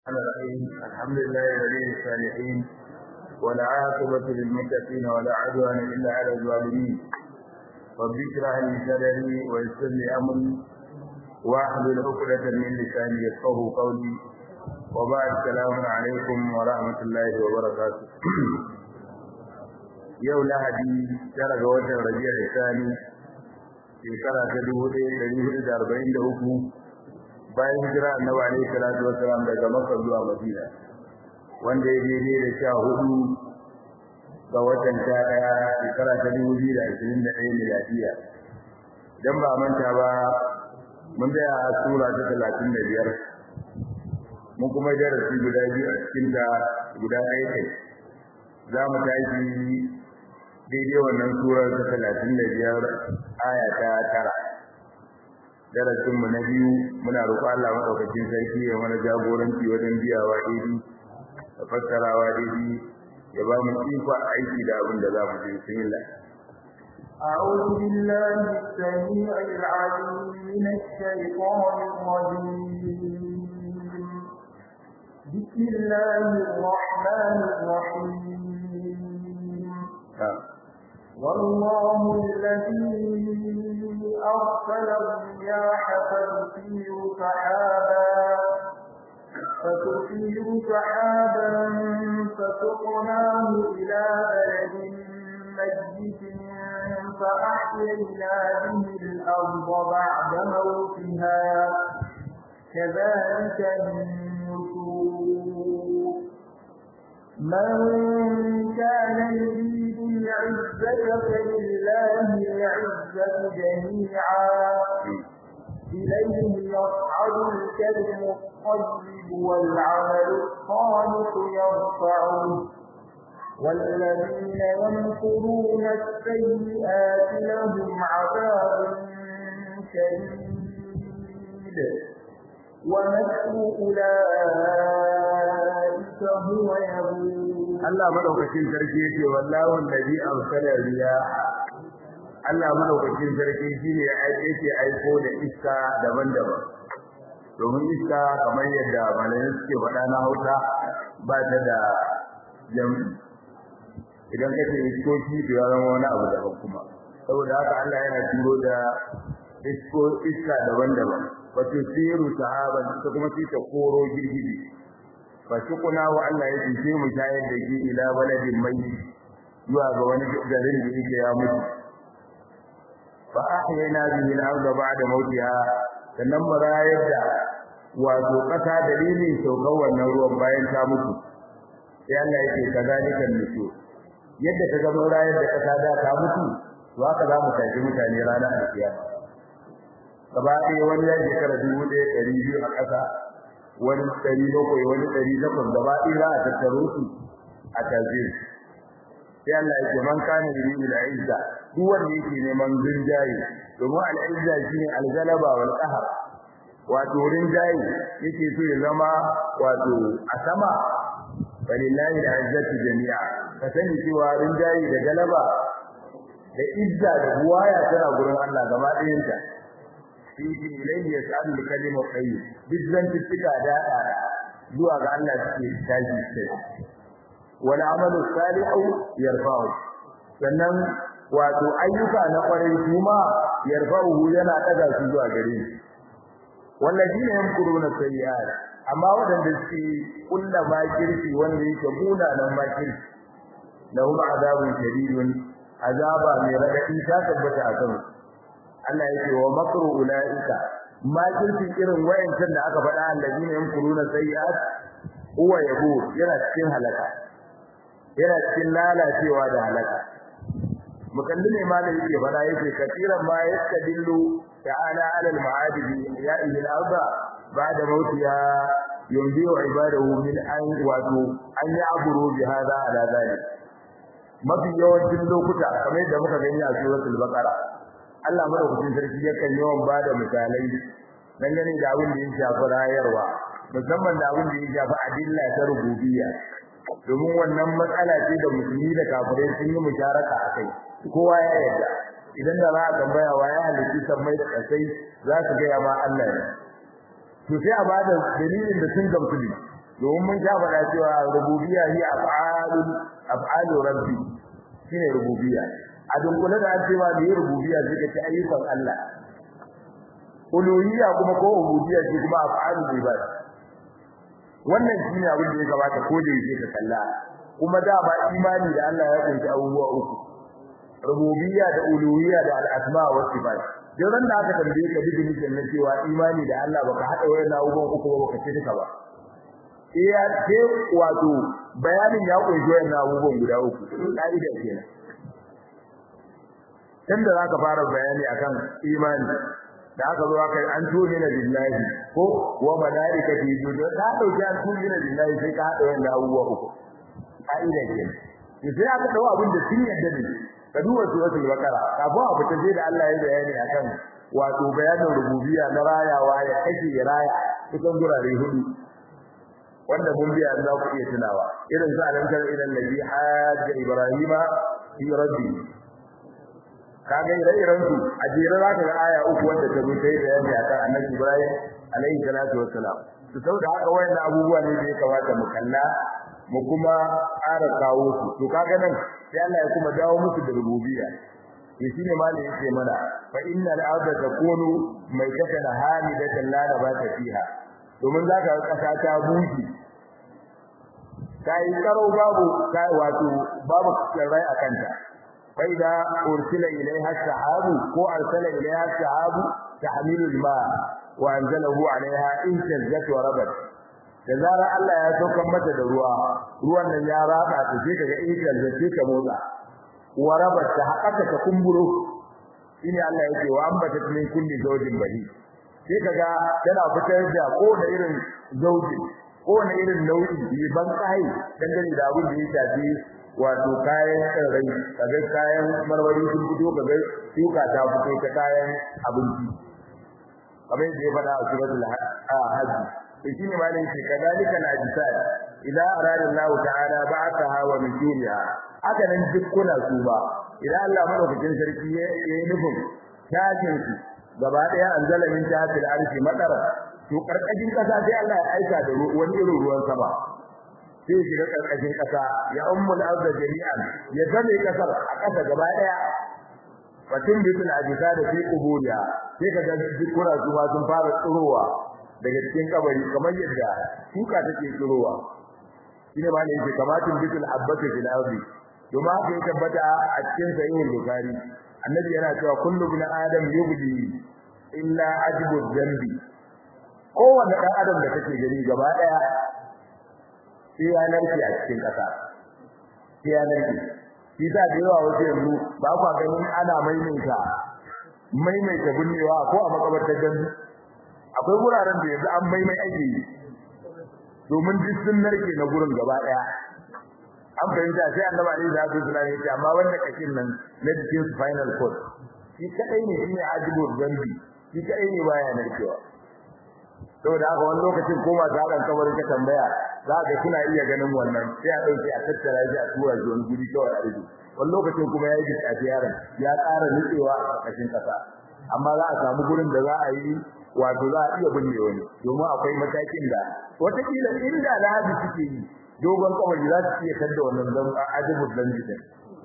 الرحيم الحمد لله ولي الصالحين والعاقبة للمتقين ولا عدوان إلا على الظالمين رب اشرح لي صدري ويسر لي أمري واحلل عقدة من لساني يفقه قولي وبعد السلام عليكم ورحمة الله وبركاته yau lahadi tara ga watan rabi'a isani shekara ta dubu ɗaya ɗari hudu da arba'in da uku bayan hijira annabi alaihi salatu wassalam daga makka zuwa madina wanda ya daidai da sha hudu ga watan sha ɗaya shekara ta dubu biyu da ashirin da ɗaya miladiya idan ba manta ba mun tsaya a sura ta talatin da biyar mun kuma darasi guda biyu a cikin ta guda ɗaya kai za mu tashi daidai wannan surar ta talatin da biyar aya ta tara darasin mu na biyu muna roƙo Allah madaukakin sarki ya mana jagoranci wajen biyawa daidai da fassarawa daidai ya ba mu iko aiki da abin da za mu yi bismillah أعوذ بالله السميع العليم من الشيطان الرجيم بسم الله الرحمن الرحيم والله الذي أرسل الرياح فتثير سحابا فتثير سحابا فسقناه إلى بلد ميت فأحيينا به الأرض بعد موتها كذلك النشور من كان يريد العزة فلله العزة جميعا إليه يصعد الكلم الطيب والعمل الصالح يرفعه والذين يمكرون السيئات لهم عذاب شديد ومكر أولئك هو يبور Allah madaukakin sarki yake wallahu allazi arsala riyaha Allah madaukakin sarki shine ya yake aiko da iska daban-daban domin iska kamar yadda malamai suke faɗa na Hausa ba ta da jami idan kace iskoki to ya zama wani abu daban kuma saboda haka Allah yana turo da isko iska daban-daban wato siru sahaban ta kuma ta koro girgiji fashukuna wa Allah ya ce mu shayar da ki ila baladin mai zuwa ga wani garin da yake ya mutu fa ahyayna bihi al-ardh ba'da mawtiha sannan marayar da wato kasa dalilin saukar wannan ruwan bayan ta mutu sai Allah yake kazalika nusu yadda ka ga marayar da kasa da ta mutu to haka za mu tafi mutane ranar alkiyama gaba ɗaya wani ya shekara dubu ɗaya ɗari biyu a ƙasa wani ɗari bakwai wani ɗari takwas gaba ɗaya za a tattaro su a tajir sai Allah ya ce man kana yuridu al-izza duk wanda yake neman rinjaye domin al-izza shine al-galaba wal qahr wato rinjaye yake so ya zama wato a sama walillahi al-izzatu jami'a ka sani cewa rinjaye da galaba da izza da buwaya tana gurin Allah gaba ɗayanta fihi ilayhi yas'alu al-kalimu tayyib bizan tika da zuwa ga Allah suke tashi sai wal amalu salihu yarfa'u sannan wato ayyuka na kwarai kuma yarfa'u yana daga su zuwa gare shi wallazina yamkuruna sayyi'at amma wadanda suke kulla makirci wanda yake buna nan makirci lahum azabun shadidun azaba mai radadi ta tabbata a kansu Allah yake wa makru ulaika makirci irin wayancan da aka faɗa allazina yamkuruna sayyi'at huwa yabu yana cikin halaka yana cikin lalacewa da halaka mukallime ma da yake faɗa yake kafiran ma yastadillu ta'ala 'ala al-ma'adib ya'ihi al-arda ba'da mautiha yumdi ibadahu min an wato an ya'buru bi hadha ala dhalik mafi yawancin lokuta kamar da muka gani a suratul baqara Allah madaukakin sarki yakan yawan bada misalai dangane da abin da ya shafi rayarwa musamman da abin da ya shafi adilla ta rububiyya domin wannan matsala ce da musulmi da kafirai sun yi musharaka a kai kowa ya yarda idan da za a tambaya wa ya halitta sammai da kasai za su gaya ma Allah ne to sai a bada dalilin da sun gamsu ne domin mun sha faɗa cewa rububiyya hi af'alul af'alu rabbi shine rububiyya a dunkule da an cewa da rububiyya zai ga ayyukan Allah uluhiyya kuma ko ubudiyya shi kuma af'alul ibad wannan shine abin da ya gabata ko da yake ka kalla kuma da ba imani da Allah ya kunshi abubuwa uku rububiyya da uluhiyya da al-asma wa sifat dan da aka tambaye ka definition na cewa imani da Allah baka hada wayan abubuwan uku ba baka ce duka ba iya ce wato bayanin ya kunshi wayan abubuwan guda uku kaida kenan tunda zaka fara bayani akan imani da aka zo aka an tuni na billahi ko wa malaikati judo da dauki an tuni na billahi sai ka hada wayan abubuwa uku kaida kenan sai aka dawo abin da sun yadda ne ka duba suratul baqara kafin a fita sai da Allah ya bayani akan wato bayanin rububiyya na rayawa ya kashe ya raya cikin gurare hudu wanda mun biya za ku iya tunawa irin sa alantar ila allazi hajja ibrahima fi rabbi kaga ire-iren su a jere za ka ga aya uku wanda ta zo sai bayani akan annabi ibrahim alaihi salatu wassalam to saboda haka wayannan abubuwa ne da ya kamata mu kalla mu kuma ƙara kawo su to kaga nan sai Allah ya kuma dawo musu da rububiyya to shine malai yake mana fa innal arda takunu maitatan hamidatan la nabata fiha domin zaka ga kasa ta buki kai karo babu kai wato babu tsirrai a kanta fa idza ursila ilaiha sahabu ko arsala ilaiha sahabu tahmilu alma wa anzalahu alaiha in tazzat wa rabat da zarar Allah ya saukar mata da ruwa ruwan nan ya raba ta sai kaga in tazzat ta motsa wa rabat ta haƙaka ta kumburo shine Allah yake wa ambata min kulli zawjin bahi sai kaga tana fitar da ko da irin zauji ko da irin nau'i ne ban kai dangane da abin da ya shafi wato kayan tsirrai kaga kayan marmari sun fito kaga shuka ta fito ta kayan abinci kamar yadda ya faɗa a suratul hajj to shine malai ce kadalika al-ajsad idza arada Allah ta'ala ba'athaha wa min duniha haka nan dukkuna su ba idan Allah madaukakin sarki ya yi nufin tashin su gaba daya anzala min tahtil arshi madara to karkashin kasa sai Allah ya aika da wani irin ruwan sama sai shiga karkashin kasa ya ummul arda jami'an ya zame kasar a kasa gaba daya fatin bitul ajisa da fi quburiya sai kaga dukkuna su ma sun fara tsirowa daga cikin kabari kamar yadda shuka take tsirowa shine ma ne yake kamatin bitul habbati fil ardi kuma haka ya tabbata a cikin sahihul bukhari annabi yana cewa kullu ibn adam yubdi illa ajibu dhanbi kowanne dan adam da kake gani gaba daya sai ya narke a cikin kasa sai ya narke shi da yawa wasu yanzu ba ku ganin ana maimaita maimaita binnewa ko a makabartar gandu akwai wuraren da yanzu an maimai ake yi domin duk sun narke na gurin gaba daya an fahimta sai annabi alaihi salatu wasallam ya ce amma wanda kashin nan na cikin final court shi kadai ne shine ajibu zambi shi kadai ne baya narkewa saboda haka wani lokacin ko ma ta ran kabarin ka tambaya za ka kuna iya ganin wannan sai a dauke a tattara shi a tura shi wani guri kawai a rubu wani lokacin kuma ya yi bisafi yaron ya ƙara nutsewa a ƙarƙashin ƙasa amma za a samu gurin da za a yi wato za a iya binne wani domin akwai matakin da wataƙila inda lahabi suke yi dogon kawai za su iya kadda wannan zan ajibu dan jikin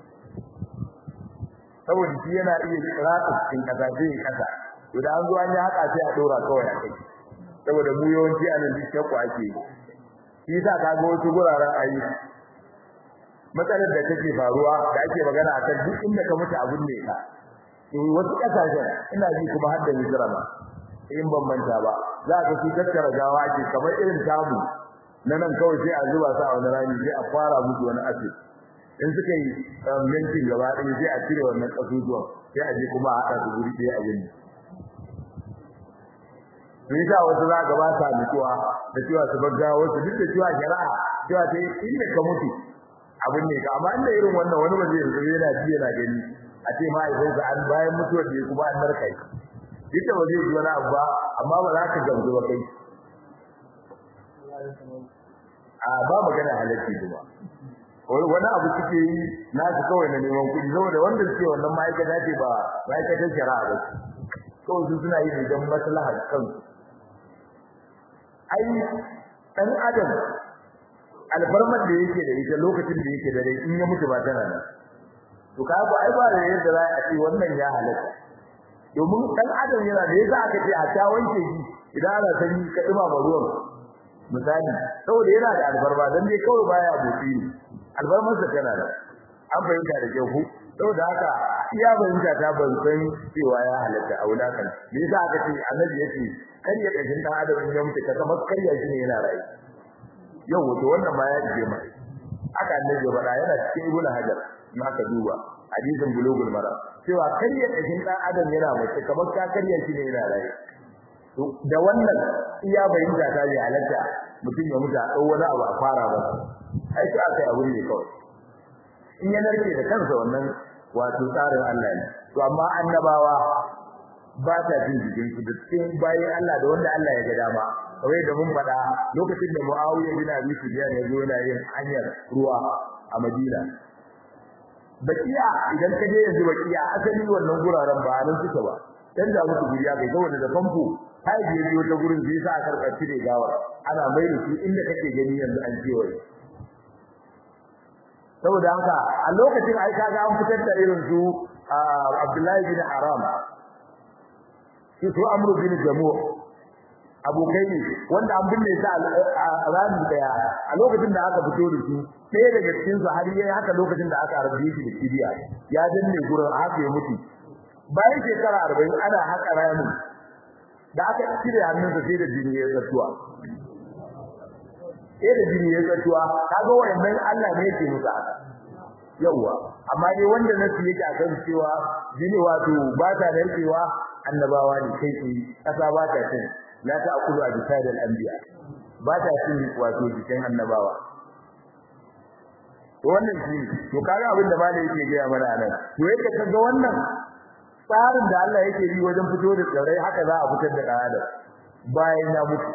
saboda shi yana iya ratsa cikin kasa sai ya kasa to da an zo an yi haka sai a dora kawai a kai saboda mu yawanci anan duk shakku ake yi shi yasa ka ga wasu guraren ayi matsalar da take faruwa da ake magana a kan duk inda ka mutu abun ne ka to wasu kasashen ina ji kuma har da Misra ma in ban manta ba za ka su tattara gawa ake kamar irin tamu na nan kawai sai a zuba su a wani rami sai a fara musu wani acid in suka yi yankin gaba ɗaya sai a cire wannan ƙasusuwan sai a je kuma a haɗa su guri ɗaya a yin sun sa wasu za ka ba sa mutuwa da cewa su bagga wasu duk da cewa shari'a cewa ta yi inda ka mutu abin ne ka amma inda irin wannan wani ba zai yanzu yana ji yana gani a ce mahaifinsa an bayan mutuwar da ya kuma an narkai duk da ba zai ji wani abu ba amma ba za ka gamsu ba kai a ba magana halacci kuma wani abu suke yi nasu kawai na neman kuɗi saboda wanda suke wannan ma'aikata ce ba ma'aikatar shari'a ba kawai su suna yi ne don maslahar kansu ai ɗan adam alfarmar da yake da ita lokacin da yake da rai in ya mutu ba tana nan to ka ga ai ba da yadda za a ce wannan ya halatta domin dan adam yana da yasa aka ce a ta wanke shi idan ana sanyi ka dima ba ruwan misali saboda yana da albarba dan dai kawai baya buci albarmar sa tana da an fahimta da kyau ku saboda haka iya fahimta ta ban san cewa ya halatta a wulakan me yasa aka ce annabi yake kar ya kashin dan adam ya mutu ka kamar karya shi ne yana rayu yau wato wannan ma ya ce mai aka annabi ya faɗa yana cikin ibnu hajar in aka duba hadisin bulugul mara cewa karya kashin dan adam yana mutu kamar ka karya shi ne yana rayu to da wannan iya bayyana ta ji halatta mutum ya mutu a dau wani abu a fara ba ai sai aka yi abu ne kawai in ya narke da kansa wannan wato tsarin Allah ne to amma annabawa ba ta jin jikin su da cikin bayan Allah da wanda Allah ya ga dama kawai da mun faɗa lokacin da Muawiya bin Abi Sufyan ya zo yana yin hanyar ruwa a Madina bakiya idan ka je yanzu bakiya asali wannan guraren ba nan suke ba dan da musu guriya kai ga wanda da famfo hai je biyo ta gurin sai sa aka karkace da gawa ana mai da su inda kake gani yanzu an kewaye saboda haka a lokacin ai kaga an fitar da irin su Abdullahi bin Haram shi su Amr bin Jamu abokai ne wanda an binne su a ranar daya a lokacin da aka fito da su sai daga cikin su har yayi haka lokacin da aka harbe shi da kibiya ya danne gurin haka ya mutu bayan shekara 40 ana haka rami da aka cire hannunsa sai da jini ya tsatuwa sai da jini ya tsatuwa kaga wannan Allah ne yake musu haka yawa amma dai wanda nasu yake akan cewa jini wato ba ta narkewa annabawa ne kai ce kasa ba ta cin la ta'kulu ajsad al-anbiya ba ta cin wato jikin annabawa to wannan shi to kaga abin da malai yake ga mana nan to yake kaga wannan tsarin da Allah yake yi wajen fito da tsirrai haka za a fitar da adam bayan ya mutu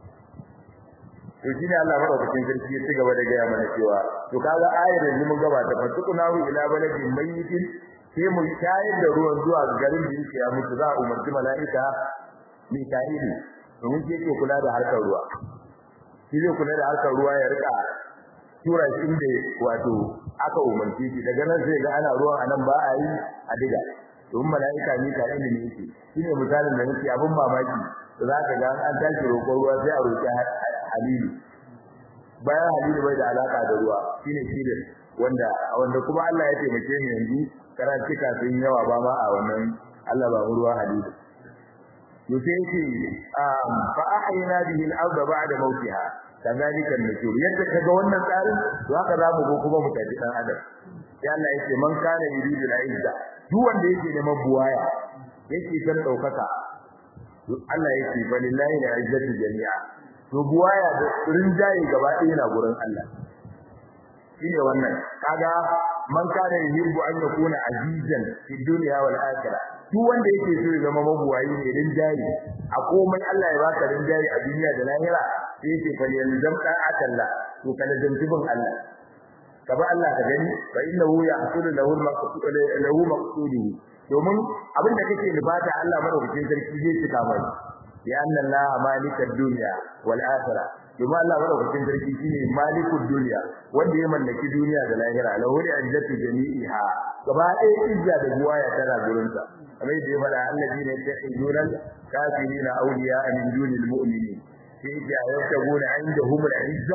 to shine Allah madaukakin sarki ya ci gaba da gaya mana cewa to kaga ayar da mun gaba ta fatukunahu ila baladin mayyitin sai mu shayar da ruwan zuwa garin da yake ya mutu za a umarci mala'ika Mika'ili domin shi yake kula da harkar ruwa shi zai kula da harkar ruwa ya rika tura shi inda wato aka umarci shi daga nan sai ga ana ruwan anan ba a yi a diga domin mala'ika Mika'ili ne yake shine misalin da nake abin mamaki za ka ga an tashi roƙon ruwa sai a roƙi Halilu bayan Halilu bai da alaka da ruwa shine shine wanda wanda kuma Allah ya taimake mu yanzu karanci kafin yawa ba ma a wannan Allah ba mu ruwa Halilu to sai yake fa ahayna bihi al-ard ba'da mawtiha kadhalika an-nusur yadda kaga wannan tsarin to haka za mu go kuma mu tafi dan adam sai Allah yake man kana yuridu al-izza duk wanda yake neman buwaya yake san daukaka Allah yake balillahi al-izzatu jami'a to buwaya da rinjaye gaba ɗaya na gurin Allah shine wannan kaga man kana yuhibbu an yakuna azizan fi dunya wal akhirah duk wanda yake so ya zama mabuwayi ne rinjaye a komai Allah ya baka rinjaye a duniya da lahira sai yake fa yalzam dan atalla to kana zantubin Allah kaba Allah ka gani fa innahu yahsulu lahu al-maqsud lahu maqsuduhu domin abinda kake nufata Allah madaukakin sarki zai cika mai ya anna Allah malikad dunya wal akhirah domin Allah madaukakin sarki shine malikud dunya wanda ya mallaki duniya da lahira lahu al-izzatu jami'iha gaba ɗaya izza da buwaya tana gurin sa kamar yadda ya faɗa alladina yattakhiduna kafirina awliya min dunil mu'minin sai ya yashaguna indahum al-izza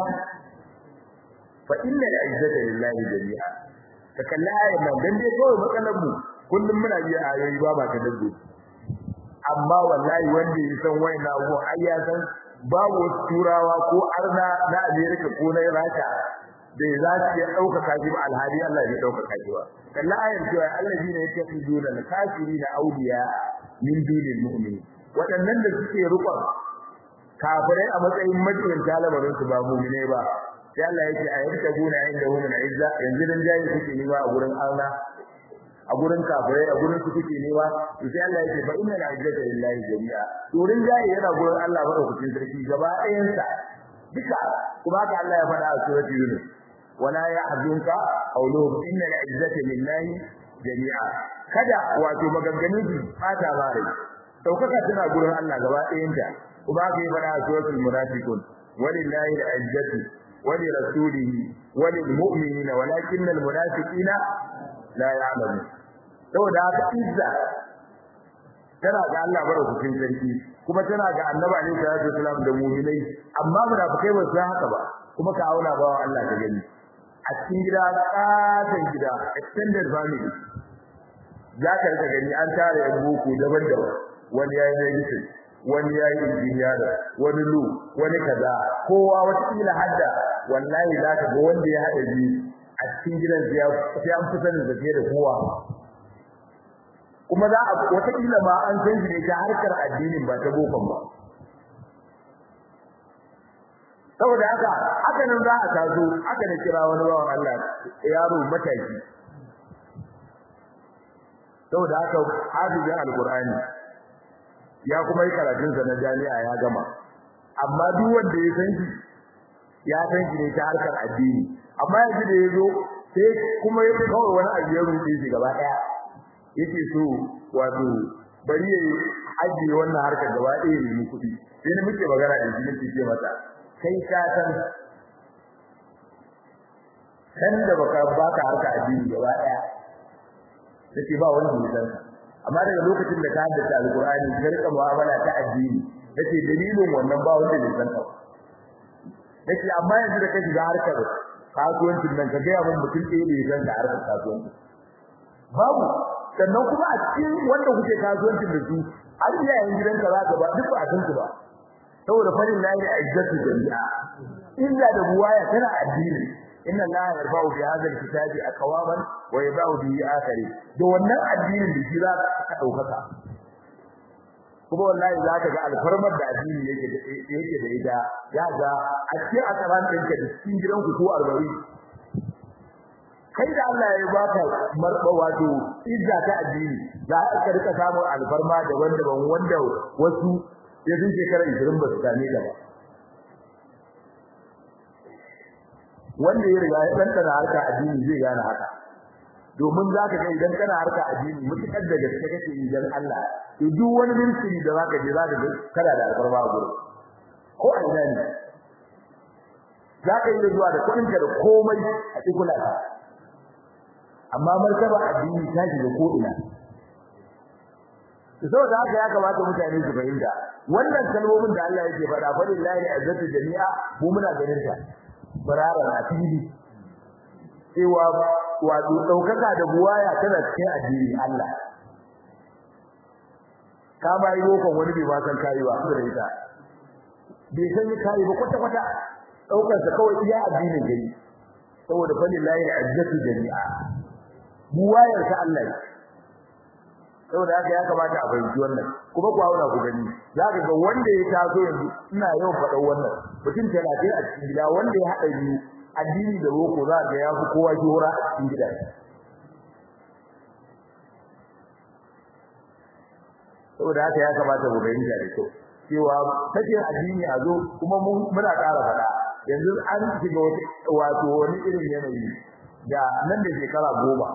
fa inna al-izzata lillahi jami'a ka kalla ayan nan dan dai kawai matsalar mu kullum muna biya ayoyi ba ba ta dabbe amma wallahi wanda ya san waina abu ai ya san babu turawa ko arna na America ko na Rasha da za su iya ɗaukaka shi ba alhali Allah ya ɗaukaka shi ba kalla ayar cewa allazi ne yake fi dole na kafiri na auliya min dunil mu'minin waɗannan da suke rukun kafirai a matsayin majiyin talabarin su ba mu'mine ba sai Allah yake a yarda guna inda hu min izza yanzu dan jayi suke ni ba a gurin Allah a gurin kafirai a gurin su kuke nema to sai Allah yake fa inna al-izzata lillahi jami'a to rin jayi yana gurin Allah madaukakin sarki gaba ɗayan sa duka kuma haka Allah ya faɗa a suratul yunus wala yahzunka qawluhum inna al-izzata lillahi jami'a kada wato maganganun su fata bare daukaka tana gurin Allah gaba ɗayan ta kuma haka ya faɗa a suratul munafiqun walillahi al-izzatu wa li rasulihi wa lil mu'minina walakinna al munafiqina la ya'lamun saboda haka izza tana ga Allah barkatun sarki kuma tana ga Annabi alaihi salatu wasallam da mu'minai amma munafikai ba su haka ba kuma ka auna ba wa Allah ka gani a cikin gida katon gida extended family za ka rika gani an tare yan boko daban-daban wani yayi medicine wani yayi engineer wani lu wani kaza kowa wata kila hadda wallahi za ka ga wanda ya hada biyu a cikin gidan sai an fi sanin zake da kowa kuma za a wata kila ma an san shi ne ta harkar addinin ba ta bokon ba saboda haka haka nan za a tazo haka ne kira wani bawan Allah yaro mataki saboda haka hafizin alqur'ani ya kuma yi karatun sa na jami'a ya gama amma duk wanda ya san shi ya san shi ne ta harkar addini amma yanzu da yazo sai kuma ya kawai wani abu ya rufe shi gaba daya yake so wato bari yayi ajiye wannan harkar gaba daya ne kuɗi sai ni muke magana da shi nake ce masa kai ka san kan da baka baka harka addini gaba daya sai ba wanda ya san amma daga lokacin da ka haddace alqur'ani ka rika mu'amala ta addini yace dalilin wannan ba wanda ya san ka yace amma yanzu da ka shiga harkar kasuwancin nan ka ga mun mutum ɗaya da ya san da harkar kasuwanci babu sannan kuma a cikin wanda kuke kasuwancin da su har iyayen gidanka za ka ba duk ba a san su ba saboda farin lahi a izzatu jami'a illa da buwaya tana addini inna allaha yarfa'u bi hadha alkitabi aqwaman wa yada'u bihi akhari da wannan addinin da shi za ka daukaka kuma wallahi za ka ga alfarmar da addini yake da yake da ita ya ga a cikin akaran ɗinka da cikin gidanku ko arba'in kai da Allah ya baka marba wato izza ta addini za ka rika samun alfarma daban-daban wanda wasu ya sun shekara 20 ba su same ta ba wanda ya riga ya tantana harka addini zai gane haka domin zaka ga idan kana harka addini mutukar da gaske kake yi dan Allah to duk wani ministry da zaka je zaka ga kana da alfarma a gurin ko a ina ne zaka yi zuwa da kudin ka da komai a cikin ka amma martaba addini ta shiga ko ina saboda haka ya kamata mutane su fahimta wannan kalmomin da Allah yake faɗa fa lillahi azzatu jami'a mu muna ganin ta barara na fili cewa wato daukaka da buwaya tana cikin addini Allah ka ba yi lokon wani bai ba san kai ba da ita bai san kai ba kwata kwata daukar sa kawai iya addinin gari saboda fa lillahi azzatu jami'a buwayar ta Allah saboda haka ya kamata a fahimci wannan kuma ku hauna ku gani zaka ga wanda ya taso yanzu ina yau faɗa wannan mutum 30 a cikin gida wanda ya haɗa biyu addini da boko za ga ya fi kowa jora a cikin gida saboda haka ya kamata mu fahimta da kyau cewa take addini a zo kuma muna ƙara faɗa yanzu an shiga wato wani irin yanayi da nan da shekara goma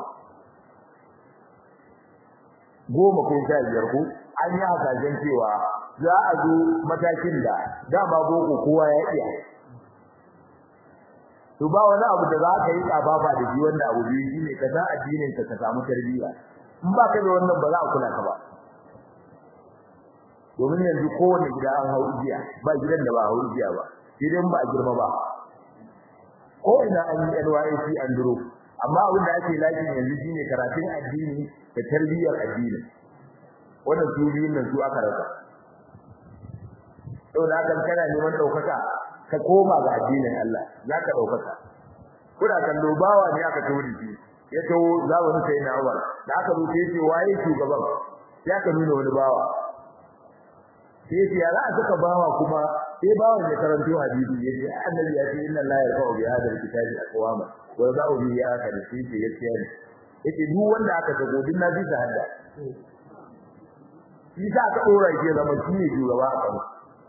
goma ko sha biyar ko an yi hasashen cewa za a zo matakin da dama boko kowa ya iya to ba wani abu da za ka yi tsafafa da shi wanda abu biyu shine ka san addinin ka ka samu tarbiyya in ba ka da wannan ba za a kula ka ba domin yanzu kowane gida an hau igiya ba gidan da ba hau igiya ba idan ba a girma ba ko ina an yi NYC an duro amma abin da ake lafi yanzu shine karatun addini da tarbiyyar addini wannan su biyun nan su aka rasa saboda haka kana neman daukaka ka koma ga addinin Allah zaka daukaka kuna kallo bawa ne aka tori shi ya tawo zamanin sai na Umar da aka zo sai ce waye shugaban ya ka nuna wani bawa sai ce ya za a saka bawa kuma sai bawan ya karanto hadisi yace annabi ya ce inna Allah yarfa'u bi hadha alkitabi aqwama wa yada'u bi akhar sai ce gaskiya ne yace duk wanda aka tago din na bisa hadda shi sa aka dora shi zama shi ne shugaba a kan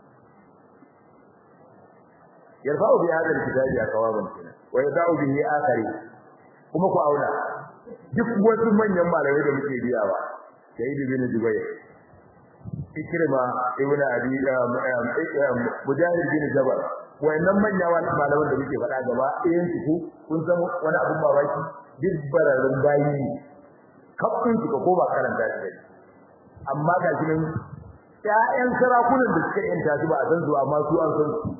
yarfa'u bi hadha alkitabi aqwama wa yada'u bi akhar kuma ku auna duk wasu manyan malamai da muke biyawa sai ibn Jubayr ikrima ibn abi mujahid bin jabal wayannan manya wani malaman da muke faɗa gaba ɗayan su kun san wani abun babaki duk bararrun bayi ne kafin su ko ba karanta shi amma ga shi nan ƴaƴan sarakunan da suka yanta su ba a san su amma su an san su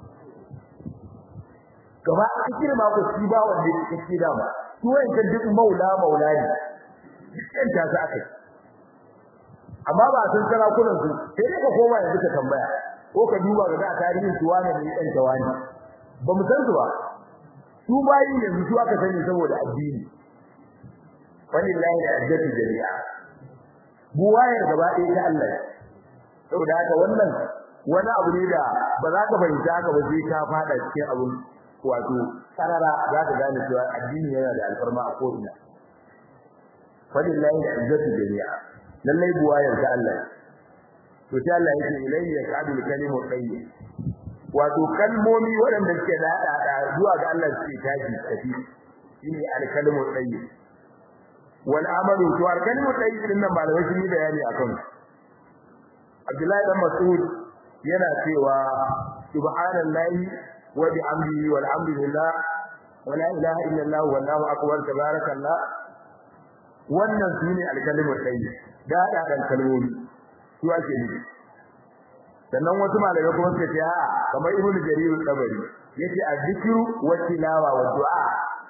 gaba a girma ko shi ba wanda yake kike da ba su wayancan duk maula maula ne duk yanta su aka amma ba a san sarakunan su sai dai ka koma yanzu ka tambaya ko ka duba ga tarihin su wane ne ɗan tawani ba mu san su ba su bayi ne su aka sani saboda addini walillahi al-izzatu jami'a buwayar gaba ɗaya ta Allah saboda haka wannan wani abu ne da ba za ka fahimta haka ba sai ka fada cikin abun wato sarara za ka gane cewa addini yana da alfarma a ko'ina walillahi al-izzatu jami'a lallai buwayar ta Allah to sai Allah yake ilayhi yaqadul kalimu tayyib wato kalmomi waɗanda suke da da zuwa ga Allah suke tashi tafi shine al-kalimu tayyib wal amalu to al-kalimu tayyib din nan malamai sun yi bayani akan Abdullahi dan Mas'ud yana cewa subhanallahi wa bihamdihi walhamdulillah wa la ilaha illallah wallahu akbar tabarakallah wannan shine al-kalimu tayyib da da dan kalmomi su ake nufi sannan wasu malamai kuma suka ce a'a kamar ibnu jarir al-tabari yace az-zikru wa tilawa wa du'a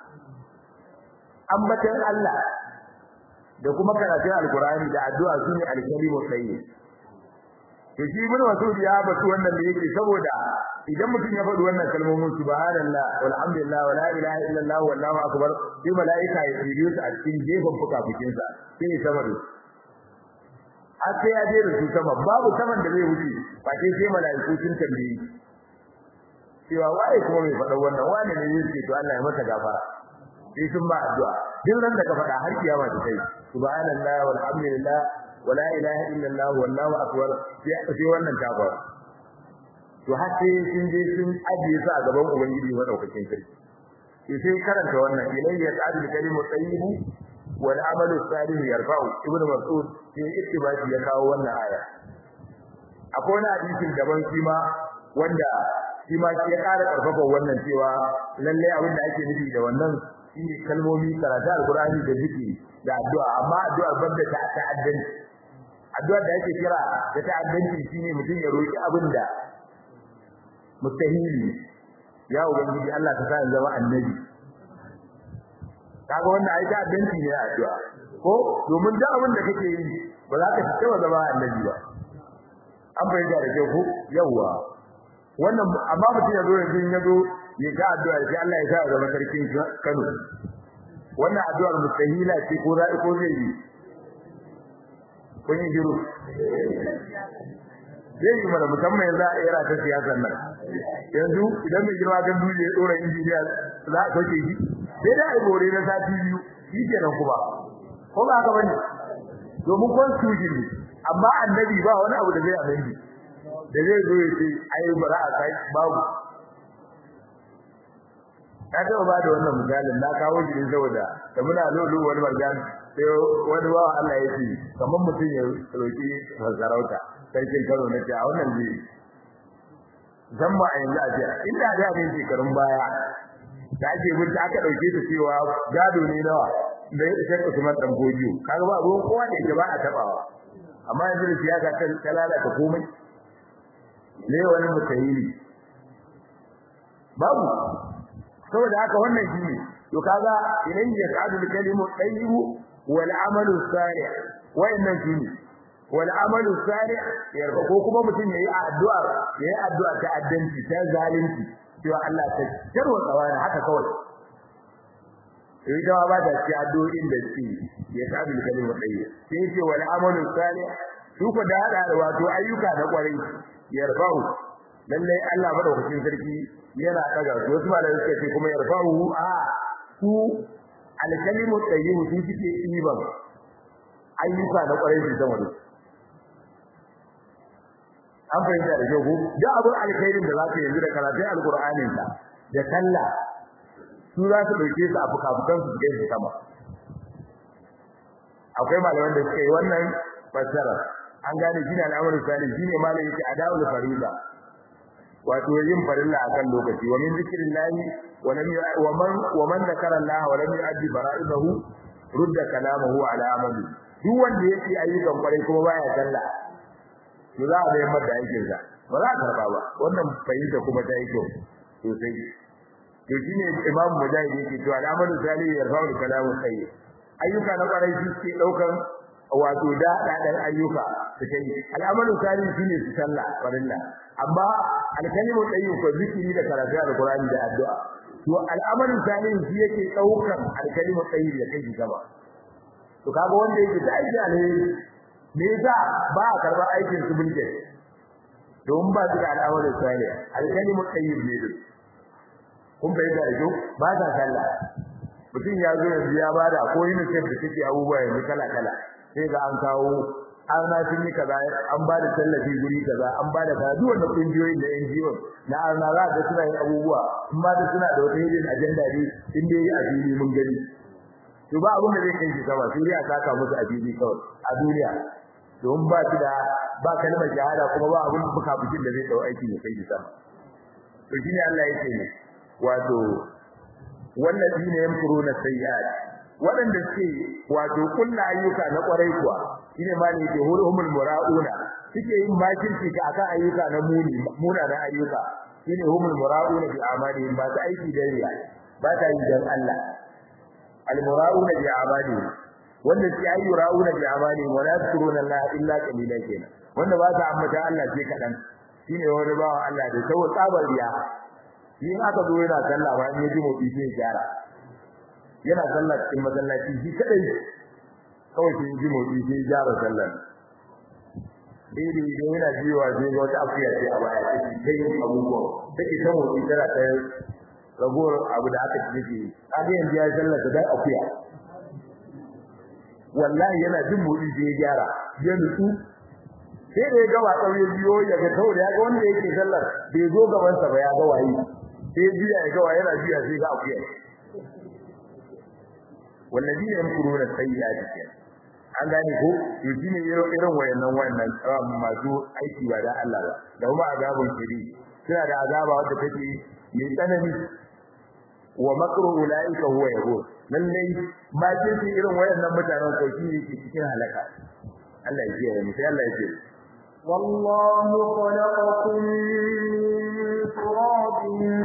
ambatan Allah da kuma karatun alqur'ani da addu'a sune al-kalimu tayyib to shi ibnu mas'ud ya batu wannan da yake saboda idan mutum ya faɗi wannan kalmomin subhanallah walhamdulillah wala ilaha illallah wallahu akbar sai malaika ya tsiriyo su a cikin gefen fukafukinsa sai ya sama da har sai ya je da su sama babu saman da zai wuce ba sai sai malaiku sun tambaye cewa waye kuma mai faɗa wannan wane ne yake to Allah ya masa gafara sai sun ba addu'a duk ran da ka faɗa har kiyama ta kai subhanallah walhamdulillah wala ilaha illallah wallahu akbar sai wannan ta fara to har sai sun je sun ajiye su a gaban ubangiji madaukakin sarki sai sai karanta wannan ilayya ta'adul kalimu tayyibu wal amalu salih yarfa'u ibnu mas'ud sai ittibaki ya kawo wannan aya akwai wani hadisin daban shi ma wanda shi ma ya ƙara karfafa wannan cewa lalle abin da ake nufi da wannan shine kalmomi karatu alqur'ani da zikiri da addu'a amma addu'ar banda ta ta'addanci addu'ar da ake kira da ta'addanci shine mutum ya roki abin da mustahili ya ubangiji Allah ka sa in zama annabi kaga wannan ai ta'addanci ne a addu'a ko domin da abin da kake yi ba za ka taba zama annabi ba an bayyana da kyau ko yawa wannan amma mutum ya zo yanzu ya zo ya ga addu'a sai Allah ya sa zama sarkin Kano wannan addu'ar mustahila ce ko za'i ko zai yi kun yi jiru zai yi mana musamman yanzu a era ta siyasar nan yanzu idan mai girma gan duje ya dora injiniya za a sauke shi sai da ai gore na sati biyu shi kenan kuma ko ba haka bane domin constitution ne amma annabi ba wani abu da zai amindi da zai zo ya ce ai bara a kai babu na taɓa ba da wannan misalin na kawo shi ne saboda da muna lolo wani marjan sai wani bawa Allah ya ce kamar mutum ya roki sarauta sarkin Kano na ce a wannan zai zan ba a yanzu a ce inda da ne shekarun baya da ake bin aka dauke su cewa gado ne nawa da ya shakka Usman dan Gojiyo kaga ba ruwan kowa da yake ba a tabawa amma yanzu da siyasa ta lalata komai ne wani mutahili babu saboda haka wannan shine to kaga idan ya kadu kalimu tayyibu wal amalu salih wayannan shine wal amalu salih yarba ko kuma mutum yayi addu'a yayi addu'a ta addanci ta zalunci cewa Allah ta jarwa tsawani haka kawai sai da ba da ci addu'o'in da ci ya kadu kalimu tayyib sai ce wal amalu salih su ko da hada wato ayyuka na kwarai yarfa'u lalle Allah madaukakin sarki yana daga su wasu malamai suka ce kuma yarfa'u a su alkalimu tayyib su suke iban ayyuka na kwarai su zama da an fahimta da kyau da abin alkhairin da zaka yanzu da karatun alqur'anin ka da sallah su za su dauke su a fukafukan su kai su sama akwai malaman da suka yi wannan fassara an gane shi ne al'amarin salih shine malai yake adawul fariza wato yin farilla akan lokaci wa min zikrillahi wa lam wa man wa man zakara Allah wa lam yu'addi fara'idahu rudda kalamahu ala amali duk wanda yake ayyukan kwarai kuma baya sallah to za a bayar masa aikin sa ba za a karba ba wannan fahimta kuma ta yi kyau sosai to shine imam mujahid yake cewa al'amalu salih yarfa'u kalamu sayyid ayyuka na kwarai su ke daukan wato da dadan ayyuka su kai al'amalu salih shine su sallah farilla amma alkalimu tayyib ko zikiri da karatu alqur'ani da addu'a to al'amalu salih shi yake daukan alkalimu tayyib ya kai gaba to kaga wanda yake da aiki alheri me yasa ba a karɓar aikin su bulke don ba su da al'amalu salih alkalimu tayyib ne kun bai da ido ba ta sallah mutum ya zo yanzu ya bada ko yin sai da take abubuwa yanzu kala kala sai ga an kawo an na sun yi kaza an ba da tallafi guri kaza an ba da kaza wanda kungiyoyin da NGO na an na za ka suna yin abubuwa in ba da suna da wata hidden agenda ne in dai a fili mun gani to ba abin da zai kai shi sama sai dai a saka musu a fili kawai a duniya don ba shi da ba kalmar shahada kuma ba abin buka bukin da zai dau aiki ya kai shi sama to shine Allah yake ne wato wallazina yamkuruna sayyi'at wadanda suke wato kullu ayyuka na kwarai kuwa shine ma ne ke hulumul murauna suke yin makirci ka akan ayyuka na muni muna na ayyuka shine humul murauna bi amalihim ba ta aiki da riya ba ta yi dan Allah al murauna bi amalihim wanda suke ayi murauna bi amalihim wa la yadhkuruna Allah illa qalilan kenan wanda ba ta ambata Allah sai kadan shine wani bawa Allah da saboda tsabar riya in aka zo yana sallah ba in yaji motsi sai gyara yana sallah cikin masallaci shi kadai kawai sai yaji motsi sai gyara sallar dai dai idan yana jiwa sai ga wata afiya ce a baya take kai abubuwa take ta motsi tana ta ragowar abu da aka cike kaga yanzu ya sallah ta dai afiya wallahi yana jin motsi sai ya gyara ya nutsu sai da ya ga watsar ya biyo ya ga kawai ya ga wanda yake sallar bai zo gaban sa ba ya ga waye sai biya ya ga waye yana biya sai ga akuya wallazi ne yamkuruna sayyi'ati ke an gane ko to shine irin irin wayannan wayannan masu aiki ba da Allah ba da kuma azabun shiri suna da azaba wanda take mai tsanani wa makru ulaika huwa yahur lallai ma ce irin wayannan mutanen ko shi ne cikin halaka Allah ya kiyaye mu sai Allah ya ce والله خلقكم من تراب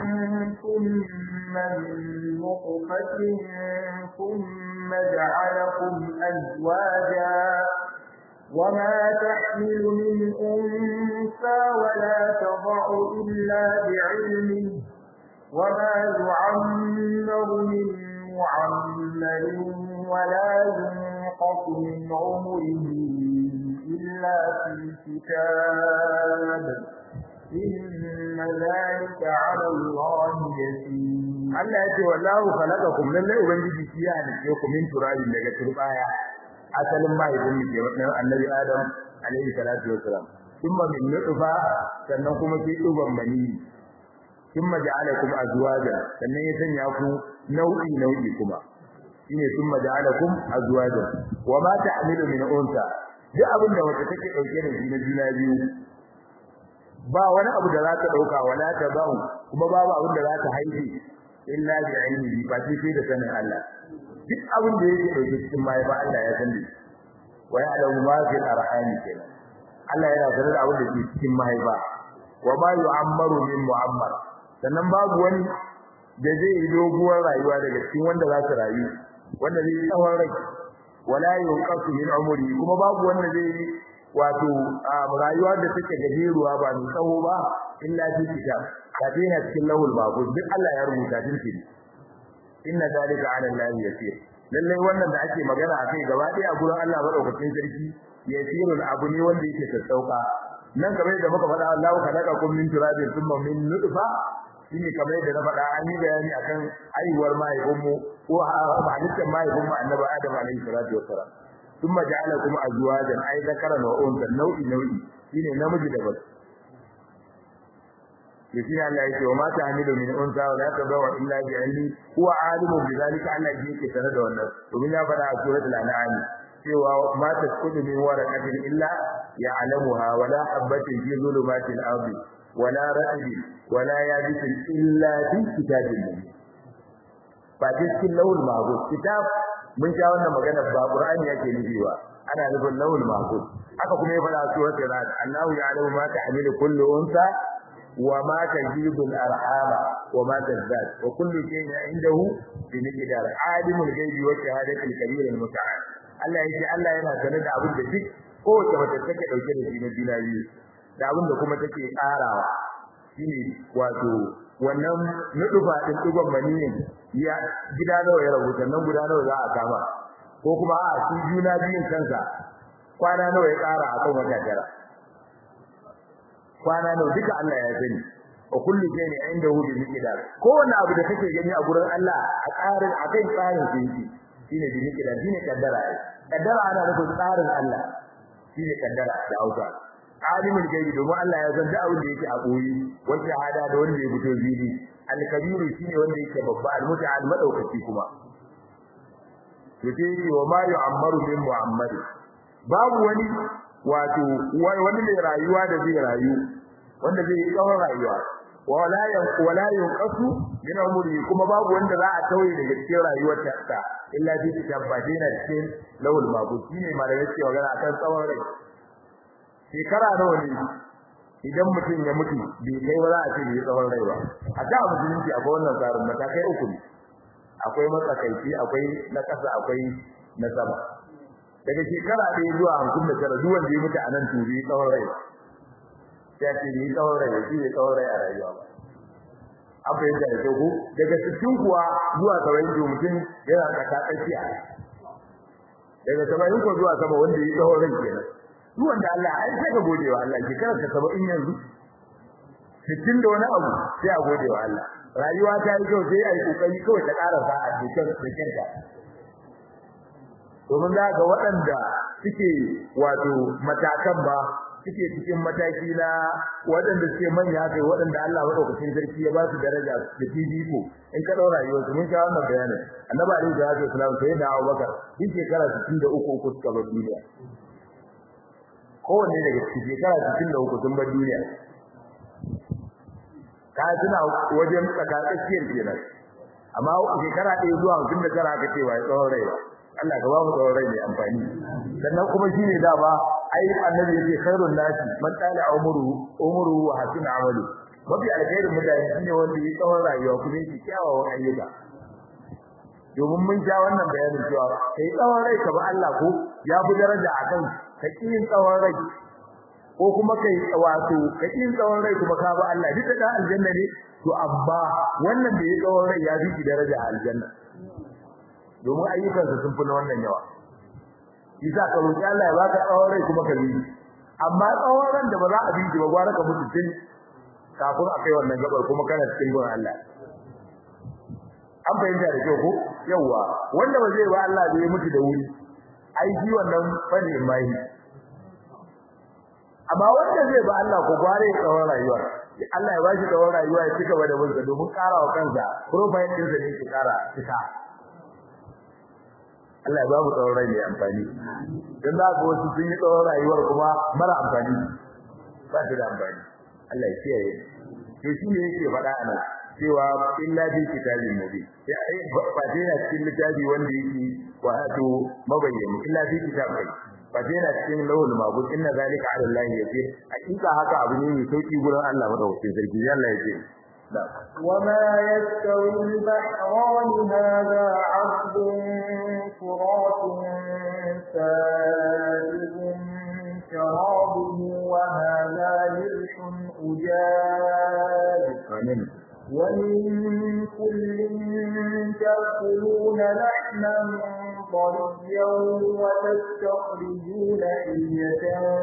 ثم من نطفة ثم جعلكم أزواجا وما تحمل من أنثى ولا تضع إلا بعلمه وما يعمر من معمر ولا ينقص من عمره إلا في كتاب إن ذلك على الله يسير Allah ya ce wallahu khalaqakum lalle ubangiji shi ya halice ku min turabin daga turbaya asalin mahaifin mu ke wannan annabi Adam alaihi salatu wassalam thumma min nutfa sannan kuma sai duban mani thumma ja'alakum azwaja sannan ya sanya ku nau'i nau'i kuma shine thumma ja'alakum azwaja wa ma ta'milu min unsa duk abin da wata take dauke da shi na juna biyu ba wani abu da za ta dauka wala ta ba'u kuma babu abin da za ta haife illa bi ilmihi ba sai da sanin Allah duk abin da yake dauke cikin mai ba Allah ya sani wa ya'lamu ma fil arham kenan Allah yana sanar da abin da ke cikin mahaifa wa ma yu'ammaru min mu'ammar sannan babu wani da zai yi doguwar rayuwa daga cikin wanda za su rayu wanda zai yi tsawon rai wala yunqasu min umri kuma babu wanda zai yi wato rayuwa da take gajeruwa ba mai tsawo ba illa fi kitab kafin a cikin lawul mahfuz duk Allah ya rubuta dinki inna zalika ala Allah yasir lalle wannan da ake magana akai gaba ɗaya a gurin Allah madaukakin sarki yasirul abu ne wanda yake sassauka nan kamar da muka faɗa Allah ka daga kun min turabin thumma min nutfa shine kamar da na faɗa an yi bayani akan aiwar mahaifinmu ko halittar mahaifinmu annabi Adam alaihi salatu wassalam thumma ja'alakum azwajan ay zakaran wa unsa nau'i nau'i shine namiji da mace yake Allah yake wa mata hamilu min unsa wa la tadawu illa bi ilmi huwa alimu bi zalika Allah yake tare da wannan domin ya faɗa a suratul an'am cewa ma tasqutu min waraqatin illa ya'lamuha wa la habatin fi zulumatil ardi wala ra'bi wala yabisin illa fi kitabin mubin ba cikin lawul mahfuz kitab mun sha wannan magana ba qur'ani yake nufi ba ana nufin lawul mahfuz haka kuma ya fara surat al-rad Allahu ya'lamu ma ta'milu kullu unsa wa ma tajibu al-arhama wa ma tazdad wa kullu shay'in 'indahu bi miqdar alimul ghaibi wa shahadati al-kabir al-muta'al Allah yake Allah yana sanar da abin da duk kowace mace take dauke da shi na juna biyu da abin da kuma take karawa shine wato wannan nudufa din digon maniyin ya gida nawa ya rabu sannan guda nawa za a kama ko kuma a shi juna biyun kansa kwana nawa ya kara akan wata tara kwana nawa duka Allah ya sani wa kullu shay'in indahu bi miqdar kowanne abu da kake gani a gurin Allah a tsarin akai tsarin sa yake shine bi miqdar shine kaddara kaddara ana nufin tsarin Allah shine kaddara da Hausa alimul gaibi domin Allah ya san duk abin da yake a boye wanda hada da wanda ya fito zili al-kabiru shine wanda yake babba al-muta'al madaukaki kuma yace wa ma yu'ammaru min muhammad babu wani wato wani mai rayuwa da zai rayu wanda zai yi tsawon rayuwa wala yan wala yanqasu min umri kuma babu wanda za a tauye daga cikin rayuwar ta illa bi tabbatina cikin lawul mabud shine ma da yake magana akan tsawon rai shekara nawa ne idan mutum ya mutu bai kai ba za a ce bai tsawon rai ba a da musulunci akwai wannan tsarin matakai uku ne akwai matsakaici akwai na ƙasa akwai na sama daga shekara ɗaya zuwa hamsin da tara duk wanda ya mutu a nan to bai tsawon rai ya ce bai tsawon rai ba shi bai tsawon rai a rayuwa ba an fahimta da kyau ko daga sittin kuwa zuwa saba'in to mutum yana tsaka tsakiya daga saba'in ko zuwa sama wanda ya tsawon rai kenan duk wanda Allah ai sai ka gode wa Allah shekarar ka saba'in yanzu sittin da wani abu sai a gode wa Allah rayuwa ta yi kyau sai a yi kokari kawai ta ƙara sa a cikin cikin ka domin za ga waɗanda suke wato matakan ba suke cikin mataki na waɗanda suke manya kai waɗanda Allah madaukakin sarki ya ba su daraja da fifiko in ka ɗaura rayuwar su mun sha wannan bayanin annabi alaihi salatu wasalam sai da Abubakar din shekara 63 uku suka bar duniya kowanne daga cikin shekara 63 sun bar duniya ka tuna wajen tsakatsakiyar kenan amma shekara ɗaya zuwa mutum da tara aka ce wa tsawon rai Allah ka ba mu tsawon rai mai amfani sannan kuma shine da ba ai annabi yace khairun nasi man tala umru umru wa hasin amalu mafi alkhairin mutane shine wanda ya tsawon rayuwa kuma yake kyawawan ayyuka domin mun ja wannan bayanin cewa kai tsawon rai ka ba Allah ko ya fi daraja akan ka yin tsawon rai ko kuma kai wato ka yin tsawon rai kuma ka ba Allah duk da aljanna ne to abba wannan da ya tsawon rai ya fi daraja a aljanna domin ayyukansa sun fi na wannan yawa isa ka roki Allah ya baka tsawon rai kuma ka bi amma tsawon ran da ba za a bi ba gwara ka mutu tun kafin a kai wannan gabar kuma kana cikin gurin Allah an bayyana da kyau ko yawa wanda ba zai ba Allah zai mutu da wuri ai shi wannan bane mai amma wanda zai ba Allah ko gware tsawon rayuwa Allah ya bashi tsawon rayuwa ya cika da bunsa domin karawa kansa profile din sa ne ke kara cika Allah ya ba mu tsawon rai mai amfani dan da ga wasu sun yi tsawon rayuwar kuma mara amfani ba ta da amfani Allah ya kiyaye to shi ne yake faɗa a nan cewa illa bi kitabin mubin sai ai ba dai na cikin littafi wanda yake wato mabayyani illa bi kitabin ba dai na cikin lawul mabud inna zalika ala Allah yasir hakika haka abu ne mai sauki gurin Allah madaukakin sarki Allah ya ce وما يستوي البحران هذا عذب فرات سائغ شرابه وهذا ملح أجاج ومن كل تأكلون لحما طريا وتستخرجون حية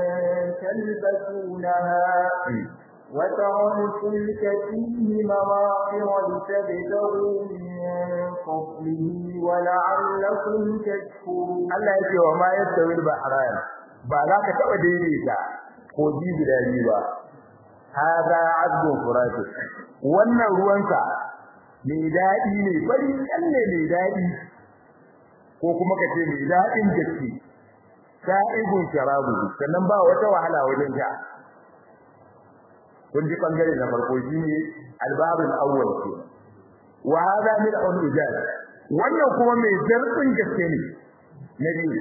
تلبسونها وترى الفلك فيه مواخر لتبتغوا من فضله ولعلكم تشكرون Allah yake wa ma yastawi al-bahran ba za ka taba daidaita ko ji guda biyu ba hada azbu furat wannan ruwansa mai dadi ne bari kalle mai dadi ko kuma kace mai dadin gaske sa'ibun sharabu sannan ba wata wahala wajen ta kun ji bangare na farko shine albabul awwal ke wa hada min al-ujaz wannan kuma mai zarfin gaske ne na biyu